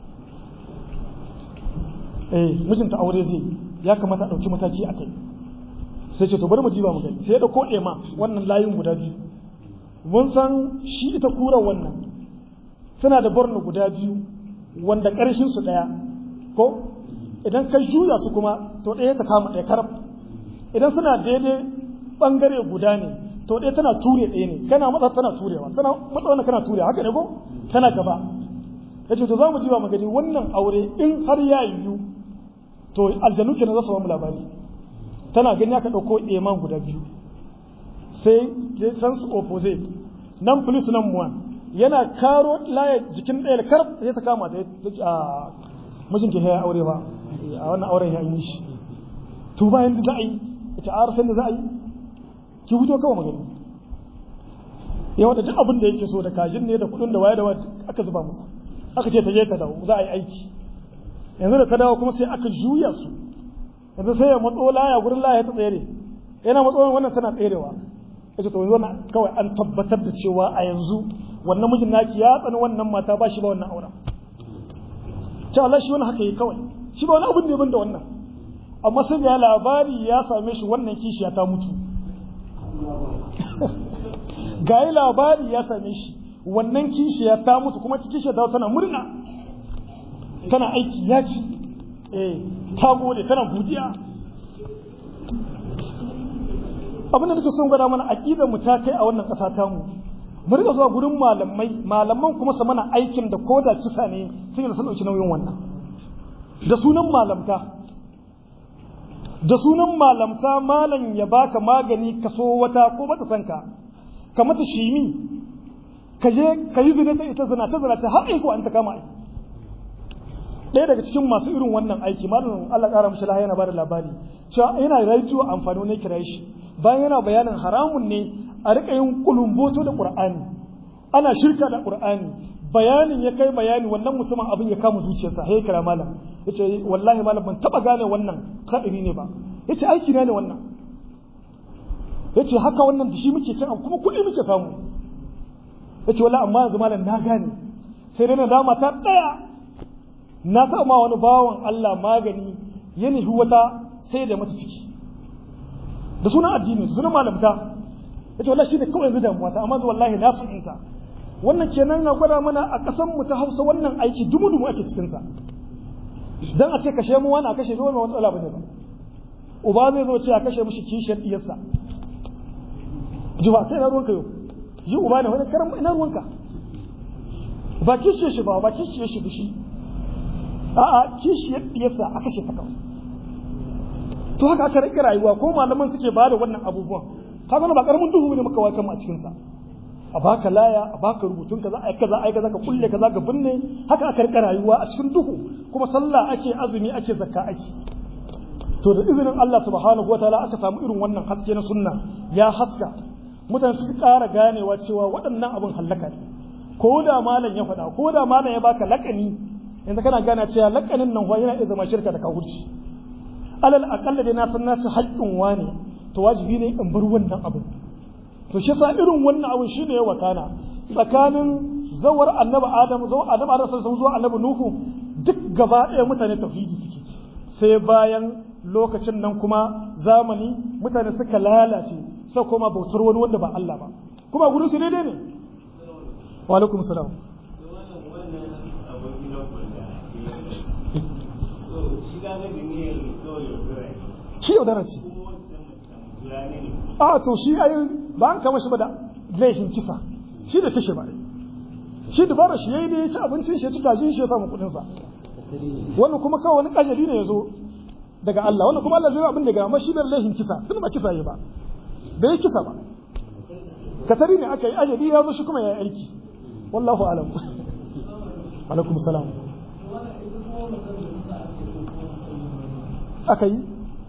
eh mijinta aure zai ya kamata a ɗauki mataki a kai sai ce to bari mu ji ba mu gani sai ya ɗauko ɗema wannan layin guda biyu mun san shi ita kura wannan tana da borno guda biyu wanda ƙarshen su ɗaya ko idan ka juya su kuma to ɗaya ta kama ɗaya karab idan suna daidai ɓangare guda ne to ɗaya tana ture ɗaya ne kana matsa tana turewa tana matsa wannan kana turewa haka ne ko tana gaba ya ce to za mu ji ba mu gani wannan aure in har ya yiwu to aljanu kenan za su ba mu labari tana gani aka ɗauko eman guda biyu sai dai san su opposite nan plus nan one yana karo laye jikin ɗaya kar sai ta kama ta a mijin ke ya aure ba a wannan auren ya yi shi to bayan da za a yi ita a arsan da za a yi ki fito kawai magani yawa da duk abin da yake so da kajin ne da kudin da waye da waye aka zuba musu aka ce ta je ta dawo za a yi aiki yanzu da ta dawo kuma sai aka juya su yanzu sai ya matso laya gurin laya ta tsere yana matso wannan tana tserewa yace to yanzu wannan kawai an tabbatar da cewa a yanzu wannan mijin naki ya tsani wannan mata ba shi ba wannan auren ce Allah shi wani haka yi kawai shi ba wani abin ne ban da wannan amma sai ga labari ya same shi wannan kishiya ta mutu ga labari ya same shi wannan kishiya ta mutu kuma kishiya ta tana murna tana aiki ya ci eh ta gode tana godiya abin da nake son gwada mana aqidar mu ta kai a wannan ƙasa ta mu mu rika zuwa gurin malamai malaman kuma su mana aikin da koda kisa ne sai da sun dauki nauyin wannan da sunan malamta da sunan malamta malam ya baka magani ka so wata ko bata san ka ka mata shimi ka je ka yi zina da ita zina ta zina ta har aiko an ta kama aiki ɗaya daga cikin masu irin wannan aiki malamin Allah ƙara mishi lahiya yana bada labari cewa yana radio amfani ne kira shi bayan yana bayanin haramun ne a riƙa yin kulumboto da Qur'ani ana shirka da Qur'ani bayanin ya kai bayani wannan mutumin abin ya kama zuciyarsa sai kira malam yace wallahi malam ban taba gane wannan kadiri ne ba yace aiki ne wannan yace haka wannan da shi muke cin kuma kuɗi muke samu yace wallahi amma yanzu malam na gane sai dai na dama ta daya na sa ma wani bawan Allah magani ya nufi wata sai da mata ciki da sunan addini da sunan malamta yace wallahi shine kawai yanzu damuwa ta amma wallahi na fahimta wannan kenan na gwada mana a ƙasar mu ta Hausa wannan aiki dumu dumu ake cikin sa dan a ce kashe mu wani a kashe mu wani wani wala bane ba uba zai zo ce a kashe mishi kishiyar diyarsa ji ba sai na ruwanka yau ji uba ne wani karan ina ruwanka ba kishiyar shi ba ba kishiyar shi shi a'a kishiyar diyarsa a kashe ta kawai to haka aka rike rayuwa ko malaman suke ba da wannan abubuwan kaga ba karamin duhu ne muka waka mu a cikin sa a baka laya a baka rubutun kaza ai kaza ai kaza ka kulle kaza ka binne haka aka rike rayuwa a cikin duhu kuma sallah ake azumi ake zakka ake to da izinin Allah subhanahu wataala aka samu irin wannan haske na sunna ya haska mutane suka ƙara ganewa cewa waɗannan abin hallaka ne ko da malam ya faɗa ko da malam ya baka lakani yanzu kana gane cewa lakanin nan yana iya zama shirka da kafirci alal aqalla dai na san nasu haƙƙin wane to wajibi ne in bar wannan abin to shi sa irin wannan abin shine ya wakana tsakanin zawar annabi adam zawar annabi adam sallallahu zuwa annabi nuhu duk gaba ɗaya mutane tauhidi suke sai bayan lokacin nan kuma zamani mutane suka lalace sai kuma bautar wani wanda ba Allah ba kuma gurin su daidai ne wa alaikum salam shi yaudarar ce a to shi ayi ba an kama shi ba da laifin kisa shi da kashe ba shi dubara shi yayi ne ya ci abincin shi ya ci kajin shi ya samu kudin sa wannan kuma kawai wani ajali ne ya zo daga Allah wannan kuma Allah zai abin da ga amma shi da laifin kisa tun ba kisa yayi ba bai kisa ba katari ne aka yi ajali ya zo shi kuma ya yi aiki wallahu alam alaikum salam aka yi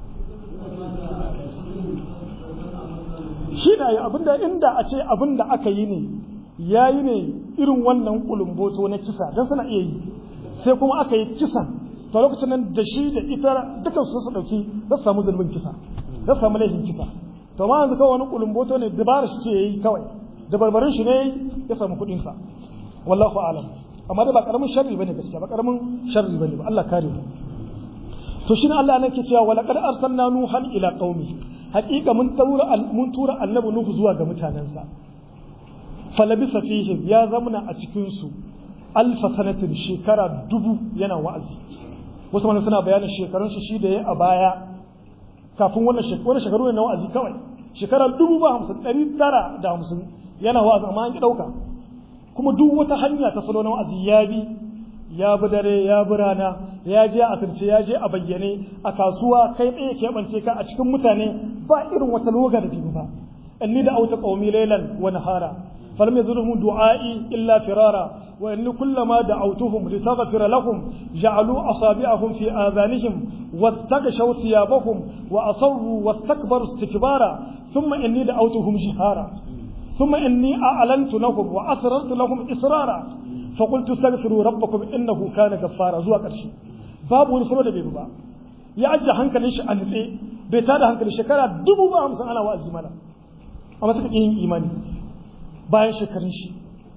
shi da yi abinda inda a ce abinda aka yi ne ya yi ne irin wannan kulumboto na kisa don suna iya yi sai kuma aka yi kisan to lokacin nan da shi da ita dukan su su dauki za su samu zulmin kisa za su samu laifin kisa to ma yanzu kawai wani kulumboto ne dabara shi ce yayi kawai da barbarin shi ne ya samu kuɗin sa wallahu a'lam amma dai ba karamin sharri bane gaskiya ba karamin sharri bane ba Allah kare mu to shine Allah ne ke cewa wa laqad arsalna nuhan ila qaumi haqiqa mun tura mun tura annabi nuhu zuwa ga mutanansa falabisa fihim ya zamana a cikin su alfa sanatin shekara dubu yana wa'azi wasu mana suna bayanin shekarun shi shi da ya a baya kafin wannan shekaru shekaru ne na wa'azi kawai shekara dubu ba hamsin ɗari tara da hamsin yana wa'azi amma an ki ɗauka kuma duk wata hanya ta salo na wa'azi ya bi ya bi dare ya bi rana ya je a firce ya je a bayyane a kasuwa kai ɗaya keɓance ka a cikin mutane ba irin wata loga da biyu ba inni da auta qaumi laylan wa nahara فلم يزرهم دعائي إلا فرارا وإن كلما دعوتهم لتغفر لهم جعلوا أصابعهم في آذانهم واستغشوا ثيابهم وأصروا واستكبروا استكبارا ثم إني دعوتهم جهارا ثم إني أعلنت لهم وأسررت لهم إسرارا فقلت استغفروا ربكم إنه كان غفارا زوا قرشي باب ونفرو da bai ba ya ajje hankalin shi a nitse bai tada hankalin shekara dubu ba hamsin ana wa'azi mana amma suka yin imani bayan shekarun shi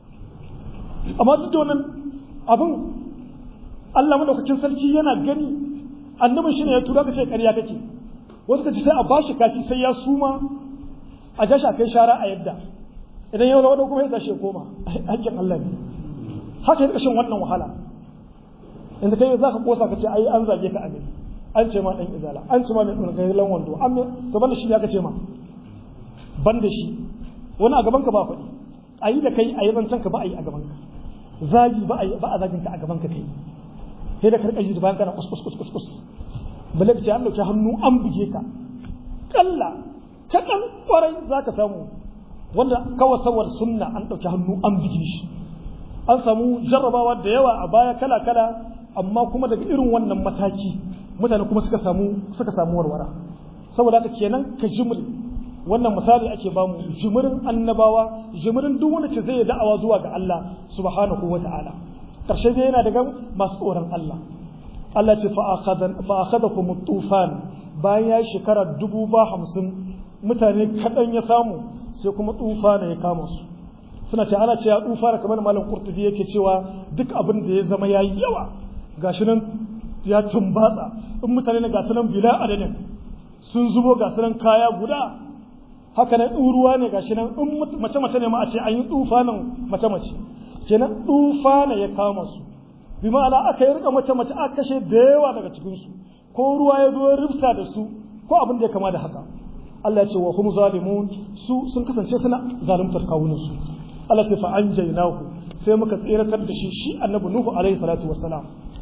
amma duk da wannan abin Allah madaukakin sarki yana gani annabin shi ne ya tura ka ce ƙarya kake wasu ka ci sai a bashi kashi sai ya suma a ja shi a kai shara a yadda idan yau da kuma ya tashi ya koma hakkin Allah ne haka ya kashin wannan wahala yanzu kai za ka kosa ka ce ai an zage ka a gari an ce ma dan izala an ce ma mai ɗungailan wando an to banda shi ya ka ce ma banda shi wani a gaban ka ba faɗi a yi da kai a yi zancen ka ba a yi a gaban ka zagi ba a yi ba a zagin ka a gaban ka kai sai da karkashi da bayan kana kus kus kus kus kus bale ka ce an dauki hannu an buge ka kalla kaɗan kwarai za ka samu wanda kawai saboda sunna an dauki hannu an buge shi an samu jarrabawa da yawa a baya kala kala amma kuma daga irin wannan mataki mutane kuma suka samu suka samu warwara saboda haka kenan ka jimri wannan misali ake bamu jimirin annabawa jimirin duk wanda ce zai da'awa zuwa ga Allah subhanahu wa ta'ala karshe dai yana daga masu tsoron Allah Allah ce fa akhadakum tufan bayan ya shekara dubu ba hamsin mutane kaɗan ya samu sai kuma tufana ya kama su suna ce ana ce ya tufana kamar malam qurtubi yake cewa duk abin da ya zama yayi yawa gashi nan ya tumbatsa in mutane na gasu nan bila adadin sun zubo ga sunan kaya guda haka nan ruwa ne gashi nan in mace mace ne ma a ce an yi tufanin mace mace kenan tufana ya kama su bi ma'ana aka yi rika mace mace aka kashe da yawa daga cikin su ko ruwa ya zo ya rufta da su ko abin da ya kama da haka Allah ya ce wa hum zalimun su sun kasance suna zaluntar kawunan su Allah ce fa anjaynahu sai muka tsiratar da shi shi annabi nuhu alaihi salatu wassalam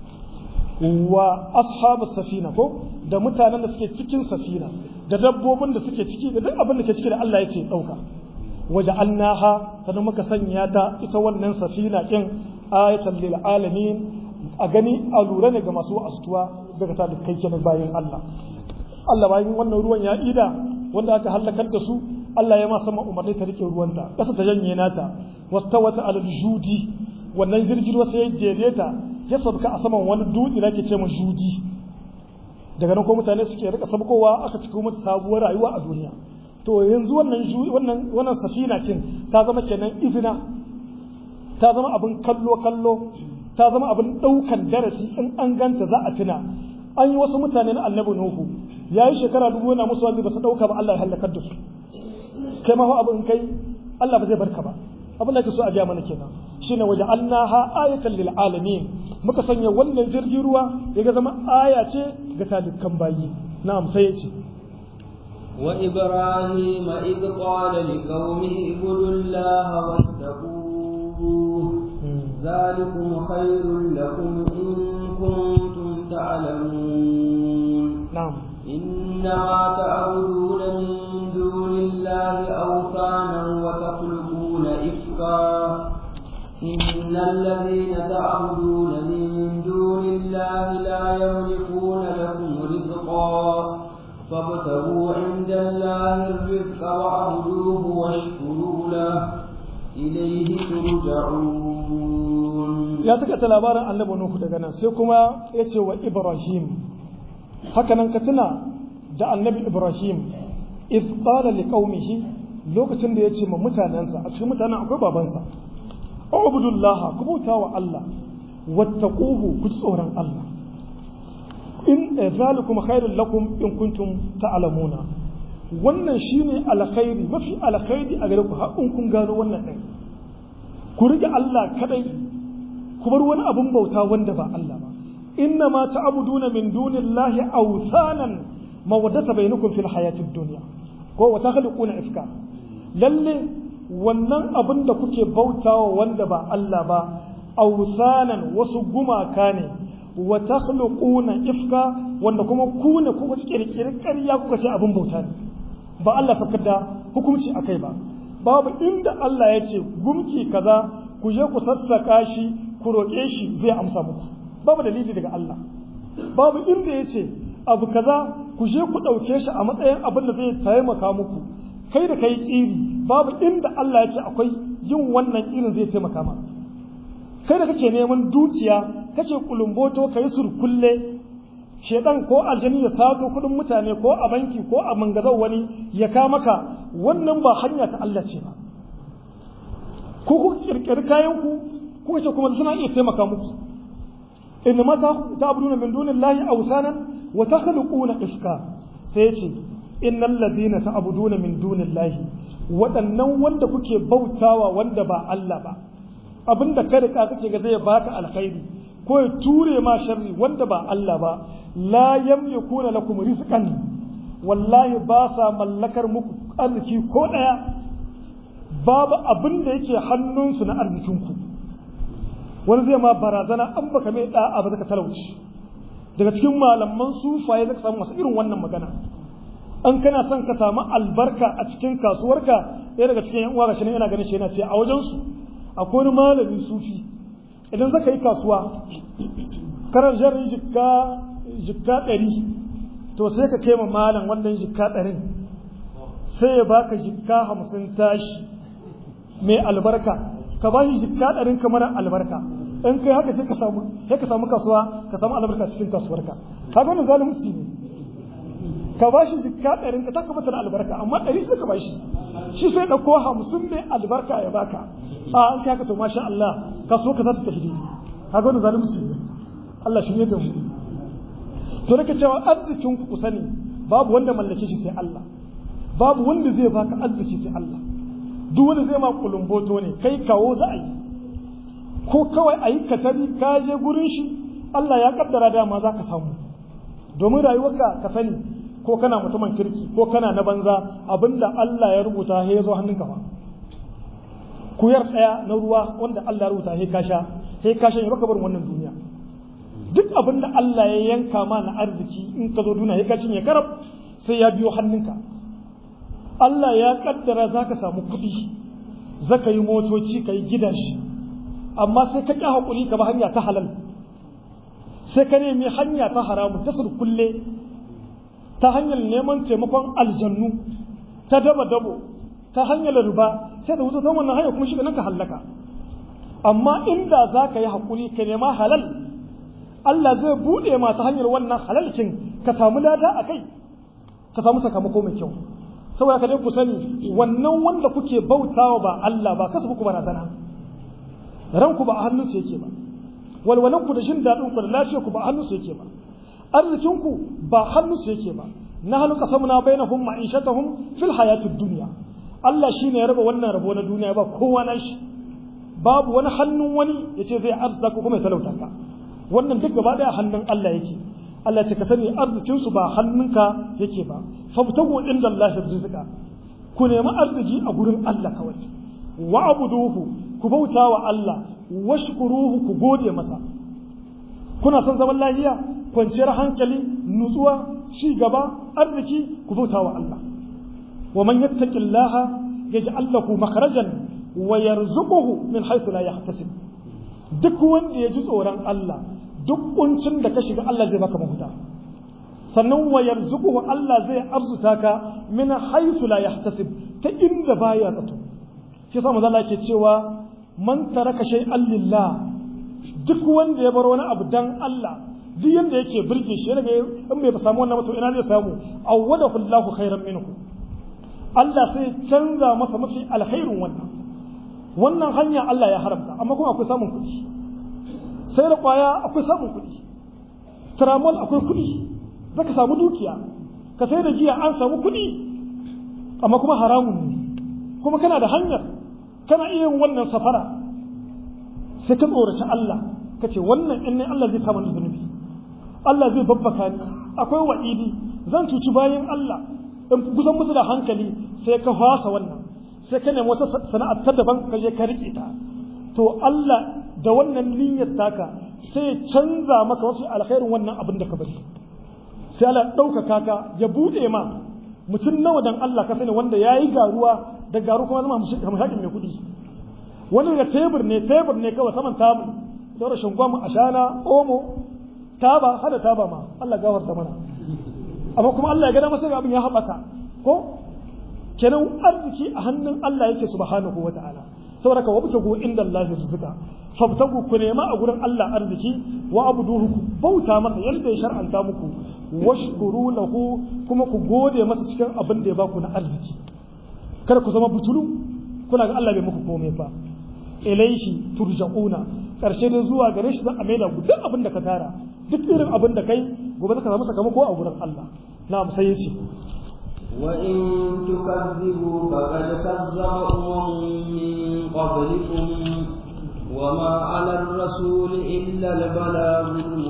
wa ashabus safina ko da mutanen da suke cikin safina da dabbobin da suke ciki da duk abin da ke ciki da Allah ya ce dauka waja'alnaha sannan muka sanya ta ita wannan safina din ayatan lil alamin a gani a lura ne ga masu astuwa daga ta da kai kenan bayan Allah Allah bayan wannan ruwan ya ida wanda aka halakar da su Allah ya ma sama umarni ta rike ruwanta kasa ta janye nata wastawata alal judi wannan jirgin ruwa sai ya jere ta ya sabka a saman wani dutse da ake ce ma judi daga nan ko mutane suke rika sabkowa aka cika mata sabuwar rayuwa a duniya to yanzu wannan wannan wannan safina kin ta zama kenan izina ta zama abin kallo kallo ta zama abin daukan darasi in an ganta za a tuna an yi wasu mutane na annabi nuhu yayi shekara dubu yana musu wazi ba su dauka ba Allah ya halakar da su kai ma abu in kai Allah ba zai barka ba abin da ke so a gaya mana kenan shine waje annaha ayatan lil alamin muka sanya wannan jirgin ruwa ya ga zama aya ce ga talikan bayi na'am sai yace wa ibrahim id qala liqaumihi ibudullaha wattaquhu ذلكم خير لكم إن كنتم تعلمون نعم إنما تعبدون من دون الله أوثانا وتخلقون إفكا إن الذين تعبدون من دون الله لا يملكون لكم رزقا فابتغوا عند الله الرزق واعبدوه واشكروا له إليه ترجعون ya taka ta labarin annabi Nuhu daga nan sai kuma ya ce wa Ibrahim hakanan ka tuna da annabi Ibrahim iz qala liqaumihi lokacin da ya ce ma mutanensa a cikin mutanen akwai babansa ubudullah ku bauta wa Allah wattaquhu ku tsoron Allah in zalikum khairul lakum in kuntum ta'lamuna wannan shine alkhairi mafi alkhairi a gare ku har in kun gano wannan din ku rike Allah kadai ku bar wani abun bauta wanda ba Allah ba inna ma ta'buduna min dunillahi awthanan mawaddata bainakum fil hayatid dunya ko wa takhluquna ifka lalle wannan abin da kuke bautawa wanda ba Allah ba awthanan wasu gumaka ne wa takhluquna ifka wanda kuma ku ne kuka kirkiri ƙarya kuka ce abin bauta ne ba Allah sakar da hukunci akai ba babu inda Allah ya ce gumki kaza ku je ku sassaka shi ku roƙe shi zai amsa muku babu dalili daga Allah babu inda ya ce abu kaza ku je ku ɗauke shi a matsayin abin da zai taimaka muku kai da kai ƙiri babu inda Allah ya ce akwai yin wannan irin zai taimaka ma kai da kake neman dukiya kake kulumboto kai surkulle shedan ko aljani ya sato kudin mutane ko a banki ko a mangazau wani ya ka maka wannan ba hanya ta Allah ce ba ko ku kirkiri kayan ku kuka ce kuma suna iya taimaka muku inna ma ta'buduna min dunillahi awsanan wa takhluquna ifka sai ce innal ladina ta'buduna min dunillahi waɗannan wanda kuke bautawa wanda ba Allah ba abinda ka rika kake ga zai baka alkhairi ko ya ture ma sharri wanda ba Allah ba la yamlikuna lakum rizqan wallahi ba sa mallakar muku arziki ko daya babu abin da yake hannunsu na arzikinku wani zai ma barazana an baka mai da'a ba zaka talauci daga cikin malaman sufaye zaka samu masu irin wannan magana an kana son ka samu albarka a cikin kasuwarka ɗaya daga cikin yan uwa gashi yana ganin shi yana ce a wajen su akwai wani malamin sufi idan zaka yi kasuwa karar jarin jikka jikka ɗari to sai ka kai ma malam wannan jikka ɗarin sai ya baka jikka hamsin tashi mai albarka ka ba shi jikka ɗarin kamar albarka in kai haka sai ka samu sai ka samu kasuwa ka samu albarka cikin kasuwarka ka ga wannan zalunci ne ka ba shi jikka ɗarin ka taka mata da albarka amma ɗari sai ka ba shi shi sai ɗauko hamsin mai albarka ya baka a an kai haka to masha Allah kasuwa ka za ta tafi ka ga wannan zalunci ne Allah shi ne da mu to nake cewa arzikin ku ku sani babu wanda mallake shi sai Allah babu wanda zai baka arziki sai Allah duk wanda zai ma kulumboto ne kai kawo za a yi ko kawai a yi katari ka je gurin shi Allah ya kaddara dama za ka samu domin rayuwarka ka sani ko kana mutumin kirki ko kana na banza abinda Allah ya rubuta ya zo hannunka ba kuyar ɗaya na ruwa wanda Allah ya rubuta ya kasha ya kasha ya baka barin wannan duniya duk abinda Allah ya yanka ma na arziki in ka zo duniya ya kashin ya karab sai ya biyo hannunka Allah ya kaddara za ka samu kuɗi za ka yi motoci ka yi gidashi amma sai ka ƙi haƙuri ka ba hanya ta halal sai ka nemi hanya ta haramun ta surkulle ta hanyar neman taimakon aljannu ta daba dabo ta hanyar riba sai da wuce ta wannan hanya kuma shi nan ka hallaka amma inda za ka yi haƙuri ka nema halal Allah zai buɗe ma ta hanyar wannan halalkin ka samu lada a kai ka samu sakamako mai kyau saboda ka dai ku sani wannan wanda kuke bautawa ba Allah ba kasu ku barazana ranku ba a hannunsa yake ba walwalanku da jin daɗin ku da lafiyar ku ba a hannunsa yake ba arzikin ku ba hannunsa yake ba na halu qasamna bainahum ma'ishatahum fil hayatid dunya Allah shine ya raba wannan rabo na duniya ba kowa na shi babu wani hannun wani yace zai arzuta ko kuma ya talauta ka wannan duk gaba daya hannun Allah yake Allah ya ka sani arzikin su ba hannunka yake ba fabtagu inda Allah rizqa ku nemi arziki a gurin Allah kawai wa abuduhu ku bauta wa Allah washkuruhu ku gode masa kuna son zaman lafiya kwanciyar hankali nutsuwa ci gaba arziki ku bauta wa Allah wa man yattaqillaha yaj'al lahu makhrajan wa yarzuquhu min haythu la yahtasib duk wanda ya ji tsoron Allah duk kuncin da ka shiga Allah zai baka mafuta sannan wa yarzuquhu Allah zai arzuta ka min haythu la yahtasib ta inda baya zato shi yasa manzo Allah yake cewa man taraka shay'an lillah duk wanda ya bar wani abu dan Allah duk yanda yake burge shi daga in bai samu wannan mutum ina zai samu awwadahu Allahu khairan minhu Allah sai canza masa mafi alkhairin wannan wannan hanya Allah ya haramta amma kuma akwai samun kuɗi sai da kwaya akwai samun kuɗi tramol akwai kuɗi zaka samu dukiya ka sai da giya an samu kuɗi amma kuma haramun ne kuma kana da hanyar kana iya yin wannan safara sai ka tsoraci Allah ka ce wannan in ne Allah zai kama ni zunubi Allah zai babbaka ni akwai wa'idi zan cuci bayan Allah in kusan musu da hankali sai ka fasa wannan sai ka nemi wata sana'ar ta daban ka je ka rike ta to Allah da wannan niyyar taka sai canza maka wasu alkhairin wannan abin da ka bari sai Allah ɗaukaka ka ya buɗe ma mutum nawa dan Allah ka sani wanda ya yi garuwa da garu kuma zama hamshakin mai kuɗi wani daga tebur ne tebur ne kawai saman tabu da rashin gwamu ashana omo taba hada taba ma Allah gafarta mana amma kuma Allah ya gada masa abin ya haɓaka ko kenan arziki a hannun Allah yake subhanahu wa ta'ala saboda ka wabtagu inda Allah rizqa fabtagu ku nema a gurin Allah arziki wa abuduhu ku bauta masa yadda ya shar'anta muku washkuru lahu kuma ku gode masa cikin abin da ya baku na arziki kada ku zama butulu kuna ga Allah bai muku komai ba ilaihi turja'una karshe dai zuwa gare shi za a maida ku duk abin da ka tara duk irin abin da kai gobe zaka samu sakamako a gurin Allah na'am sai yace وإن تكذبوا فقد كذب أمم من قبلكم وما على الرسول إلا البلاغ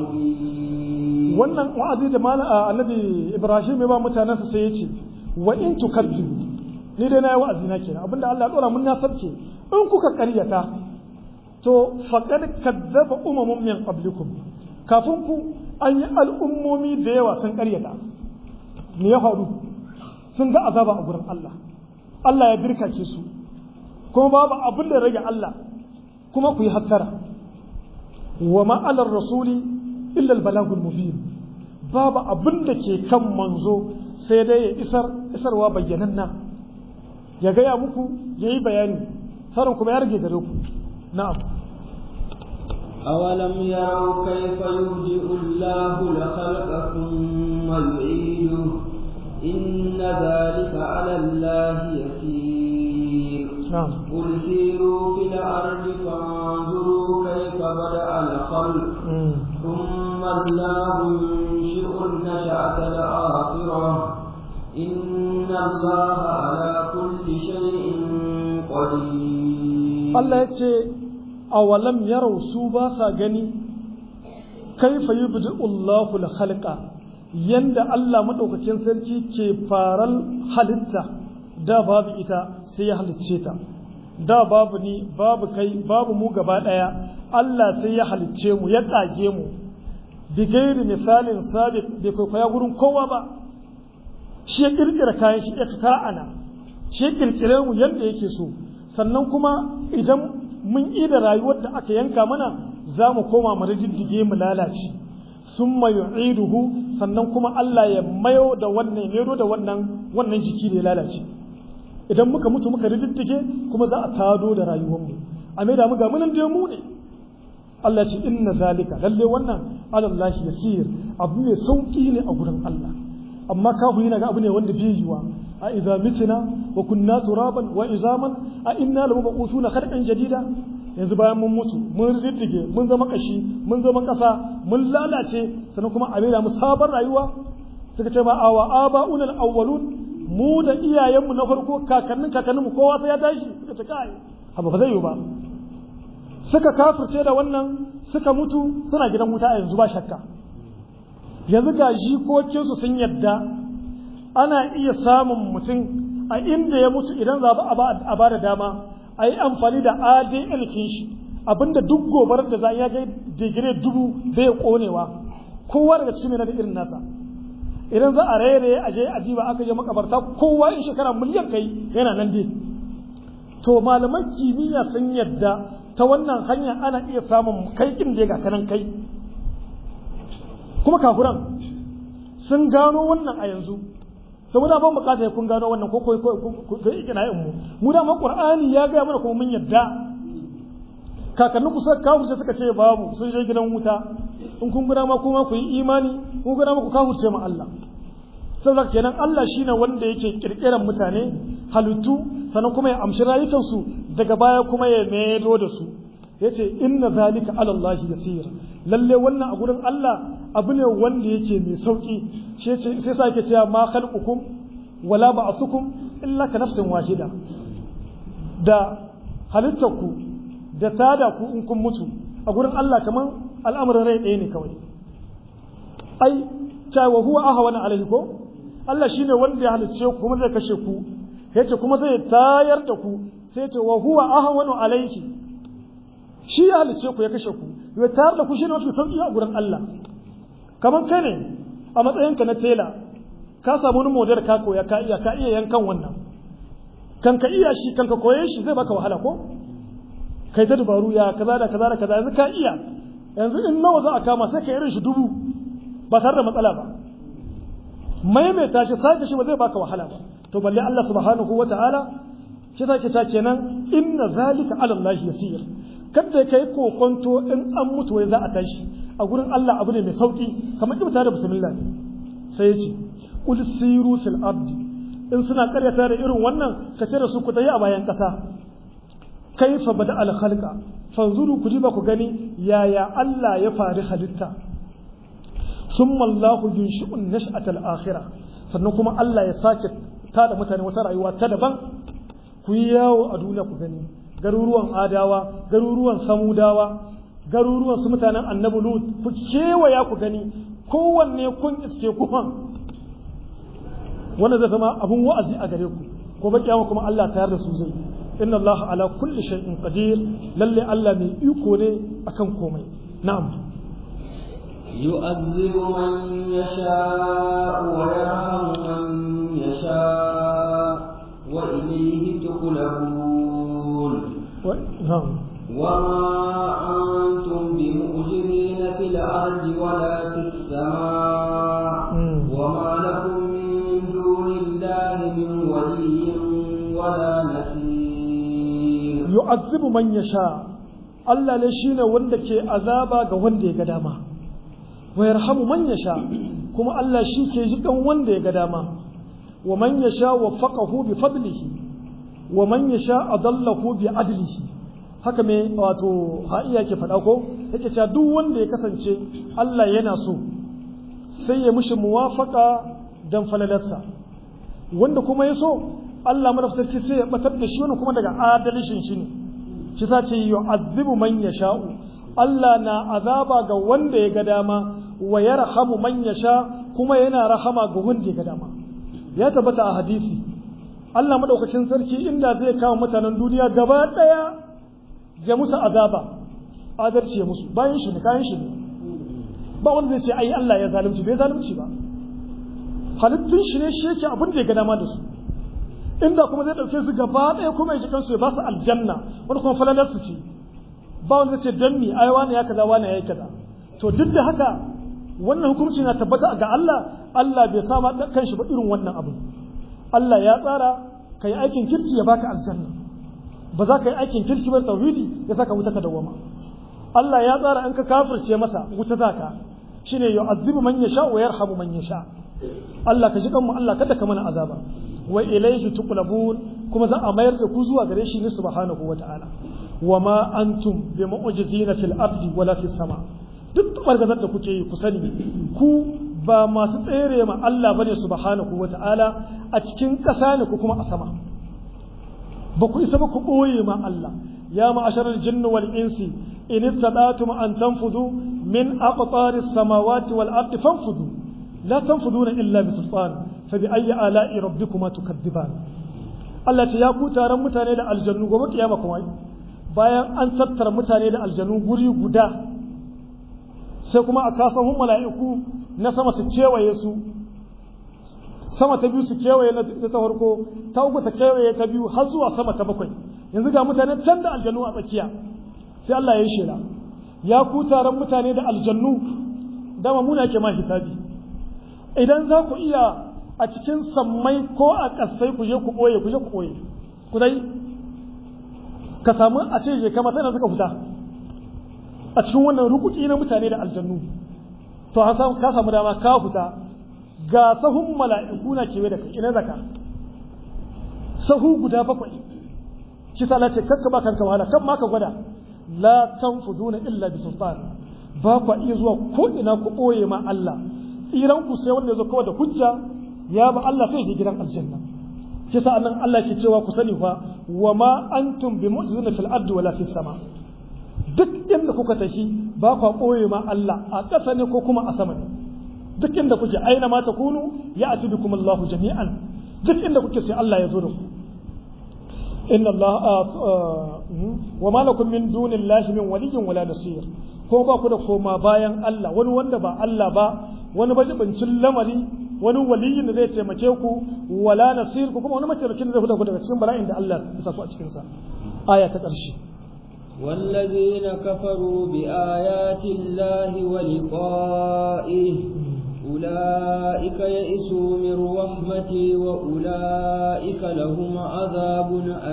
المبين wannan wa'azi da mala annabi Ibrahim ya ba mutanansa sai yace wa in tukazzibu ni dai na yi wa'azi na kenan abinda Allah ya dora mun na sarce in kuka karyata to faqad kadzaba umamun min qablikum kafin ku an yi al'ummomi da yawa sun karyata me ya faru sun ga azaba a gurin Allah Allah ya birkace su kuma babu abin da rage Allah kuma ku yi hattara wa ma'alar rasuli illa albalagul mubin babu abin da ke kan manzo sai dai ya isar isarwa bayyananna ya gaya muku ya yi bayani sarin kuma ya rage gare ku na'am أولم يروا كيف يبدئ الله الخلق ثم يعيده إن ذلك على الله يسير نعم قل سيروا في الأرض فانظروا كيف بدأ الخلق ثم الله ينشئ النشأة الآخرة إن الله على كل شيء قدير Allah ya ce awalam yarau su ba sa gani kaifa yubdi'u Allahu al-khalqa yanda Allah madaukakin sarki ke faral halitta da babu ita sai ya halicce ta da babu ni babu kai babu mu gaba daya Allah sai ya halicce mu ya kage mu bi gairi misalin sabiq bai kwaikwaya gurin kowa ba shi ya kirkira kayan shi ya ana shi ya kirkire mu yadda yake so sannan kuma idan mun yi da rayuwar da aka yanka mana za mu koma mu rijiddige mu lalace sun yu'iduhu sannan kuma Allah ya mayo da wannan mero da wannan wannan jiki da ya lalace idan muka mutu muka rijiddige kuma za a tado da rayuwarmu a mai da mu ga munan da mu ne Allah ce inna zalika lalle wannan alallahi yasir abu ne sauki ne a gurin Allah amma kafiri na ga abu ne wanda bai yiwa a idza mitna wa kunna turaban wa izaman a inna lamabusuna khalqan jadida yanzu bayan mun mutu mun riddige mun zama kashi mun zama kasa mun lalace sannan kuma a da mu sabon rayuwa suka ce ma awa aba'unal awwalun mu da iyayenmu na farko kakannin kakanninmu kowa sai ya tashi suka ce kai haba ba zai yi ba suka kafirce da wannan suka mutu suna gidan wuta a yanzu ba shakka yanzu ga jikokinsu sun yadda ana iya samun mutum a inda ya mutu idan za a ba da dama a yi amfani da adn kin shi abinda duk gobarar da za a ga digire dubu bai konewa kowa daga cikin yana da irin nasa idan za a rairaye a je a jiba aka je makabarta kowa in shekara miliyan kai yana nan dai to malaman kimiyya sun yadda ta wannan hanya ana iya samun kai kin da ga kanan kai kuma kafuran sun gano wannan a yanzu to mu da ban bukata kun gano wannan ko ko ko ikina yin mu mu da ma qur'ani ya ga mana kuma mun yadda kakannin ku suka kawo suka ce babu sun je gidan wuta in kun gura ma kuma ku yi imani kun gura ma ku kafurce ma Allah saboda kenan Allah shine wanda yake kirkiran mutane halittu sannan kuma ya amshi rayukansu daga baya kuma ya maido da su yace inna zalika ala Allah yasir lalle wannan a gurin Allah abu ne wanda yake mai sauki sai sa yake cewa ma khalqukum wala ba'thukum illa ka nafsin wahida da halittarku da tada ku in kun mutu a gurin Allah kaman al'amuran rai ɗaya ne kawai ai cewa huwa ahwana alaihi ko Allah shine wanda ya halicce ku kuma zai kashe ku yace kuma zai tayar da ku sai ce wa huwa ahwanu alaihi shi ya halicce ku ya kashe ku ya tayar da ku shine mafi sauki a gurin Allah kaman kai ne a matsayinka na tela ka samu wani model ka koya ka iya ka iya yankan wannan kan ka iya shi kan ka koye shi zai baka wahala ko kai ta dubaru ya kaza da kaza da kaza yanzu ka iya yanzu in nawa za a kama sai ka irin shi dubu ba tare da matsala ba maimaita shi sake shi ba zai baka wahala ba to balle Allah subhanahu wataala shi sake ta kenan inna zalika ala Allah yasir kada kai kokonto in an mutu wai za a tashi a gurin Allah abu ne mai sauki kamar ibta da bismillah sai ya ce qul siru fil ardi in suna karyata da irin wannan ka ce da su ku tayi a bayan kasa kaifa bada al khalqa fanzuru ku diba ku gani yaya Allah ya fari halitta summa Allah yunshi'un nash'at al akhirah sannan kuma Allah ya sake tada mutane wata rayuwa ta daban ku yi yawo a duniya ku gani garuruwan adawa garuruwan samudawa garuruwan su mutanen annabi lut ku kewaya ku gani kowanne kun iske kuhan wanda zai zama abun wa'azi a gare ku ko ba kiyama kuma Allah tayar da su zai inna Allah ala kulli shay'in qadir lalle Allah mai iko ne akan komai na'am يؤذب من يشاء ويرحم من يشاء وإليه تقلبون و... نعم وما أنتم بمؤجرين في الأرض ولا في السماء مم. وما لكم من دون الله من ولي ولا نصير yu'azzibu man yasha Allah ne shine wanda ke azaba ga wanda ya ga dama wa yarhamu man yasha kuma Allah shi ke jikan wanda ya ga dama wa man yasha waffaqahu bi fadlihi wa man yasha adallahu bi adlihi haka me wato ha'iya ke faɗa ko yake cewa duk wanda ya kasance Allah yana so sai ya mushi muwafaka dan falalarsa wanda kuma ya so Allah madaftarki sai ya batar da shi wani kuma daga adalishin shi ne shi sa ce yu'azzibu man yasha'u Allah na azaba ga wanda ya ga dama wa yarhamu man yasha kuma yana rahama ga wanda ya ga dama ya tabbata a hadisi Allah madaukakin sarki inda zai kawo mutanen duniya gaba daya ya musu azaba adalci ya musu bayan shi ne kayan shi ne ba wanda zai ce ai Allah ya zalunci bai zalunci ba halittun shi ne shi yake abin da ya ga dama da su inda kuma zai dauke su gaba daya kuma ya ji kansu ya ba su aljanna wani kuma falalar su ce ba wanda zai ce dan mi ai wani ya kaza wani ya yi kaza to duk da haka wannan hukunci na tabbata ga Allah Allah bai sama kanshi ba irin wannan abu Allah ya tsara ka yi aikin kirki ya baka aljanna ba za ka yi aikin kirki ba tauhidi ya saka wuta ka dawama Allah ya tsara an ka kafirce masa wuta zaka shine yu'azzibu man yasha wa yarhamu man yasha Allah ka ji kanmu Allah kada ka mana azaba wa ilayhi tuqlabun kuma za a mayar da ku zuwa gare shi ne subhanahu wata'ala wa ma antum bi mu'jizina fil ardi wala fis sama duk bargazar da kuke yi ku sani ku ba masu tsere ma Allah bane subhanahu wata'ala a cikin ƙasa ne ku kuma a sama ba ku isa ba ku ɓoye ma Allah ya ma'asharar jinni wal insi in istadatum an tanfudu min aqtari samawati wal ardi fanfudu la tanfuduna illa bi sultan fa bi ayyi ala'i rabbikuma tukadziban Allah ce ya ku taron mutane da aljannu gobe kiyama kuma bayan an tattara mutane da aljannu guri guda sai kuma a kasahun mala'iku na sama su kewaye su sama ta biyu su kewaye na ta farko ta uku ta kewaye ta biyu har zuwa sama ta bakwai yanzu ga mutane can da aljannu a tsakiya sai Allah ya yi shela ya ku taron mutane da aljannu dama muna ke ma hisabi idan za ku iya a cikin sammai ko a ƙasai ku je ku ɓoye ku je ku ɓoye ku dai ka samu a ce je kama sai na suka fita a cikin wannan rukuki na mutane da aljannu to an samu ka samu dama ka fita ga sahun mala'iku na kewaye da kai ina zaka sahu guda bakwai shi sa ce kakka ba kanka wahala kan ma ka gwada la tanfuzuna illa bi sultan ba ku iya zuwa ko ina ku boye ma Allah tsiran ku sai wanda ya zo kawai da hujja ya ba Allah sai shi gidan aljanna shi sa nan Allah ke cewa ku sani fa wa ma antum bi mu'jizina fil ardi wala fis sama duk inda kuka tafi ba ku ɓoye ma Allah a ƙasa ne ko kuma a sama ne duk inda kuke aina ma takunu ya ati bikum Allah jami'an duk inda kuke sai Allah ya zo da ku inna Allah wa ma lakum min dunillahi min waliyyin wala nasir ko ba ku da koma bayan Allah wani wanda ba Allah ba wani bajibincin lamari wani waliyin da zai taimake ku wala nasir ku kuma wani mataimakin da zai fita ku daga cikin bala'in da Allah ya sa ku a cikin sa aya ta ƙarshe والذين كفروا بآيات الله ولقائه أولئك يئسوا من رحمتي وأولئك لهم عذاب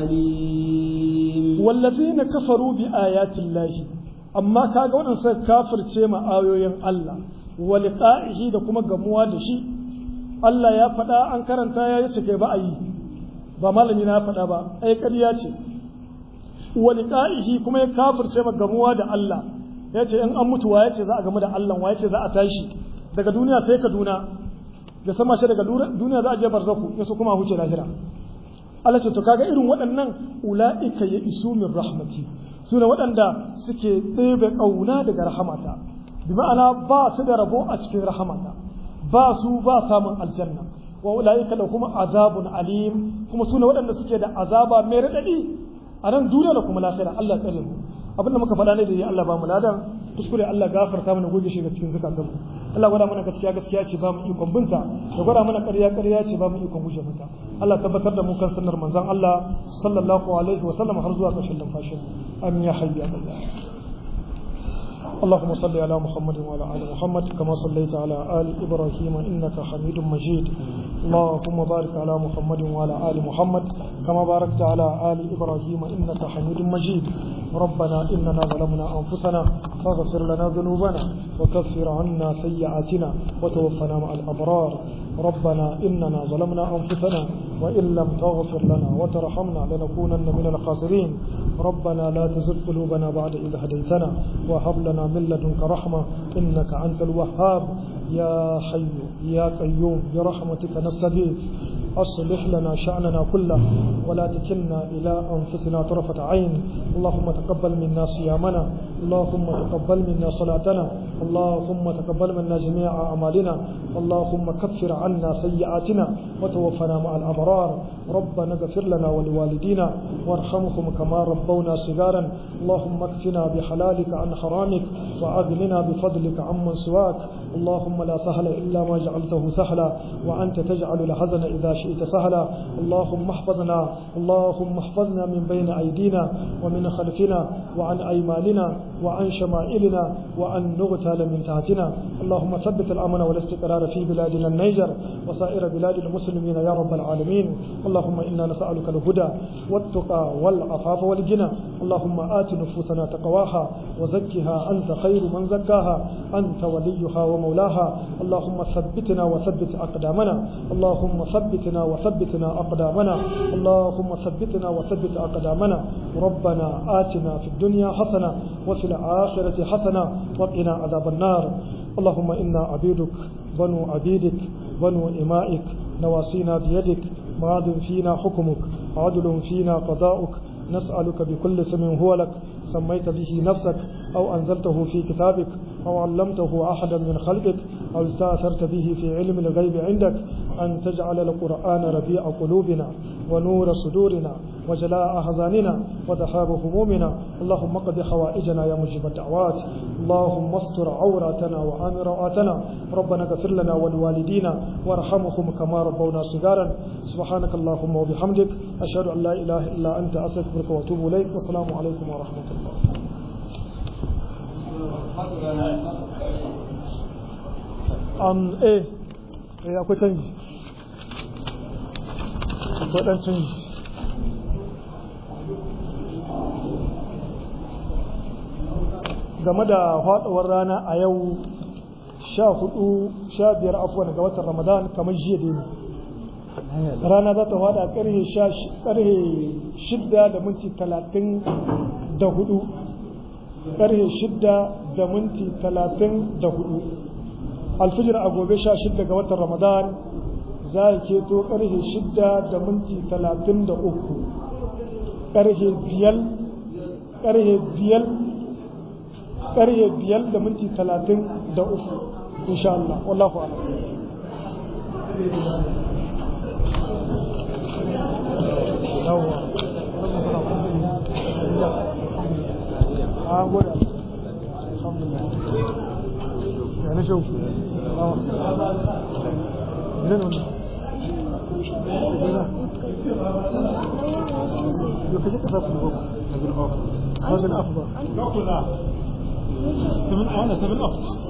أليم والذين كفروا بآيات الله أما كاغا wannan sai kafirce ma ayoyin Allah wa liqa'ihi da kuma gamuwa da shi Allah ya faɗa an karanta ya yi kai ba a yi ba malami na faɗa ba ai ƙarya ce wa liqa'ihi kuma ya kafirce ma gamuwa da Allah ya ce in an mutu wa ya ce za a gamu da Allah wa ya ce za a tashi daga duniya sai Kaduna da sama shi daga duniya za a je barzaku ya so kuma huce lahira Allah ce to kaga irin waɗannan ula'ika ya isu min rahmati su ne waɗanda suke ɗebe ƙauna daga rahamata bi ma'ana ba su da rabo a cikin rahamata ba su ba samun aljanna wa ula'ika da kuma azabun alim kuma su ne waɗanda suke da azaba mai raɗaɗi a nan duniya da kuma lahira Allah tsare mu abinda muka faɗa ne da ya Allah ba mu ladan kuskure Allah gafarta mana goge shi ga cikin zakatun mu Allah gwada mana gaskiya gaskiya ce ba mu ikon binta da gwada mana ƙarya ƙarya ce ba mu ikon guje mata Allah tabbatar da mu kan sunnar manzon Allah sallallahu alaihi wa sallam har zuwa ƙarshen numfashin amin ya hayya Allah اللهم صل على محمد وعلى ال محمد كما صليت على ال ابراهيم انك حميد مجيد اللهم بارك على محمد وعلى ال محمد كما باركت على ال ابراهيم انك حميد مجيد ربنا اننا ظلمنا انفسنا فاغفر لنا ذنوبنا وكفر عنا سيئاتنا وتوفنا مع الابرار ربنا اننا ظلمنا انفسنا وان لم تغفر لنا وترحمنا لنكونن من الخاسرين ربنا لا تزغ قلوبنا بعد إذ هديتنا وهب لنا من لدنك رحمة إنك أنت الوهاب يا حي يا قيوم برحمتك نستغيث أصلح لنا شأننا كله ولا تكلنا إلى أنفسنا طرفة عين اللهم تقبل منا صيامنا اللهم تقبل منا صلاتنا اللهم تقبل منا جميع أعمالنا اللهم كفر عنا سيئاتنا وتوفنا مع الأبرار ربنا اغفر لنا ولوالدينا وارحمهم كما ربونا صغارا اللهم اكفنا بحلالك عن حرامك وأغننا بفضلك عمن سواك اللهم لا سهل إلا ما جعلته سهلا وأنت تجعل الحزن إذا شئت سهلا اللهم احفظنا اللهم احفظنا من بين أيدينا ومن خلفنا وعن أيماننا وعن شمائلنا وأن نغتال من تحتنا اللهم ثبت الأمن والاستقرار في بلادنا النيجر وسائر بلاد المسلمين يا رب العالمين اللهم إنا نسألك الهدى والتقى والعفاف والغنى اللهم آت نفوسنا تقواها وزكها أنت خير من زكاها أنت وليها ومولاها اللهم ثبتنا وثبت أقدامنا اللهم ثبتنا وثبتنا أقدامنا اللهم ثبتنا وثبت أقدامنا ربنا آتنا في الدنيا حسنة وفي الآخرة حسنة وقنا عذاب النار اللهم إنا عبيدك بنو عبيدك بنو إمائك نواصينا بيدك ماض فينا حكمك عدل فينا قضاؤك نسألك بكل اسم هو لك سميت به نفسك أو أنزلته في كتابك أو علمته أحدا من خلقك أو استأثرت به في علم الغيب عندك أن تجعل القرآن ربيع قلوبنا ونور صدورنا وجلاء أحزاننا وذهاب همومنا اللهم قد حوائجنا يا مجيب الدعوات اللهم استر عوراتنا وآمن رواتنا ربنا اغفر لنا ولوالدينا وارحمهم كما ربونا صغارا سبحانك اللهم وبحمدك أشهد أن لا إله إلا أنت أستغفرك وأتوب إليك والسلام عليكم ورحمة الله um, eh eh akwai canji akwai dan canji game da faɗuwar rana a yau sha hudu sha biyar afuwa ga watan ramadan kamar jiya da rana za ta faɗa ƙarhe shidda da minti talatin da hudu ƙarhe shidda da minti talatin da hudu alfijir a gobe sha shidda ga watan ramadan za a keto ƙarhe shidda da minti talatin da uku ƙarhe biyar ƙarhe biyar ƙarhe biyar da minti talatin da uku insha Allah wallahu a'lam yawwa an gode alhamdulillah ya na shauku zan wani yau kashe kasa su ne ba هذا الأفضل 7 أنا 7 أفضل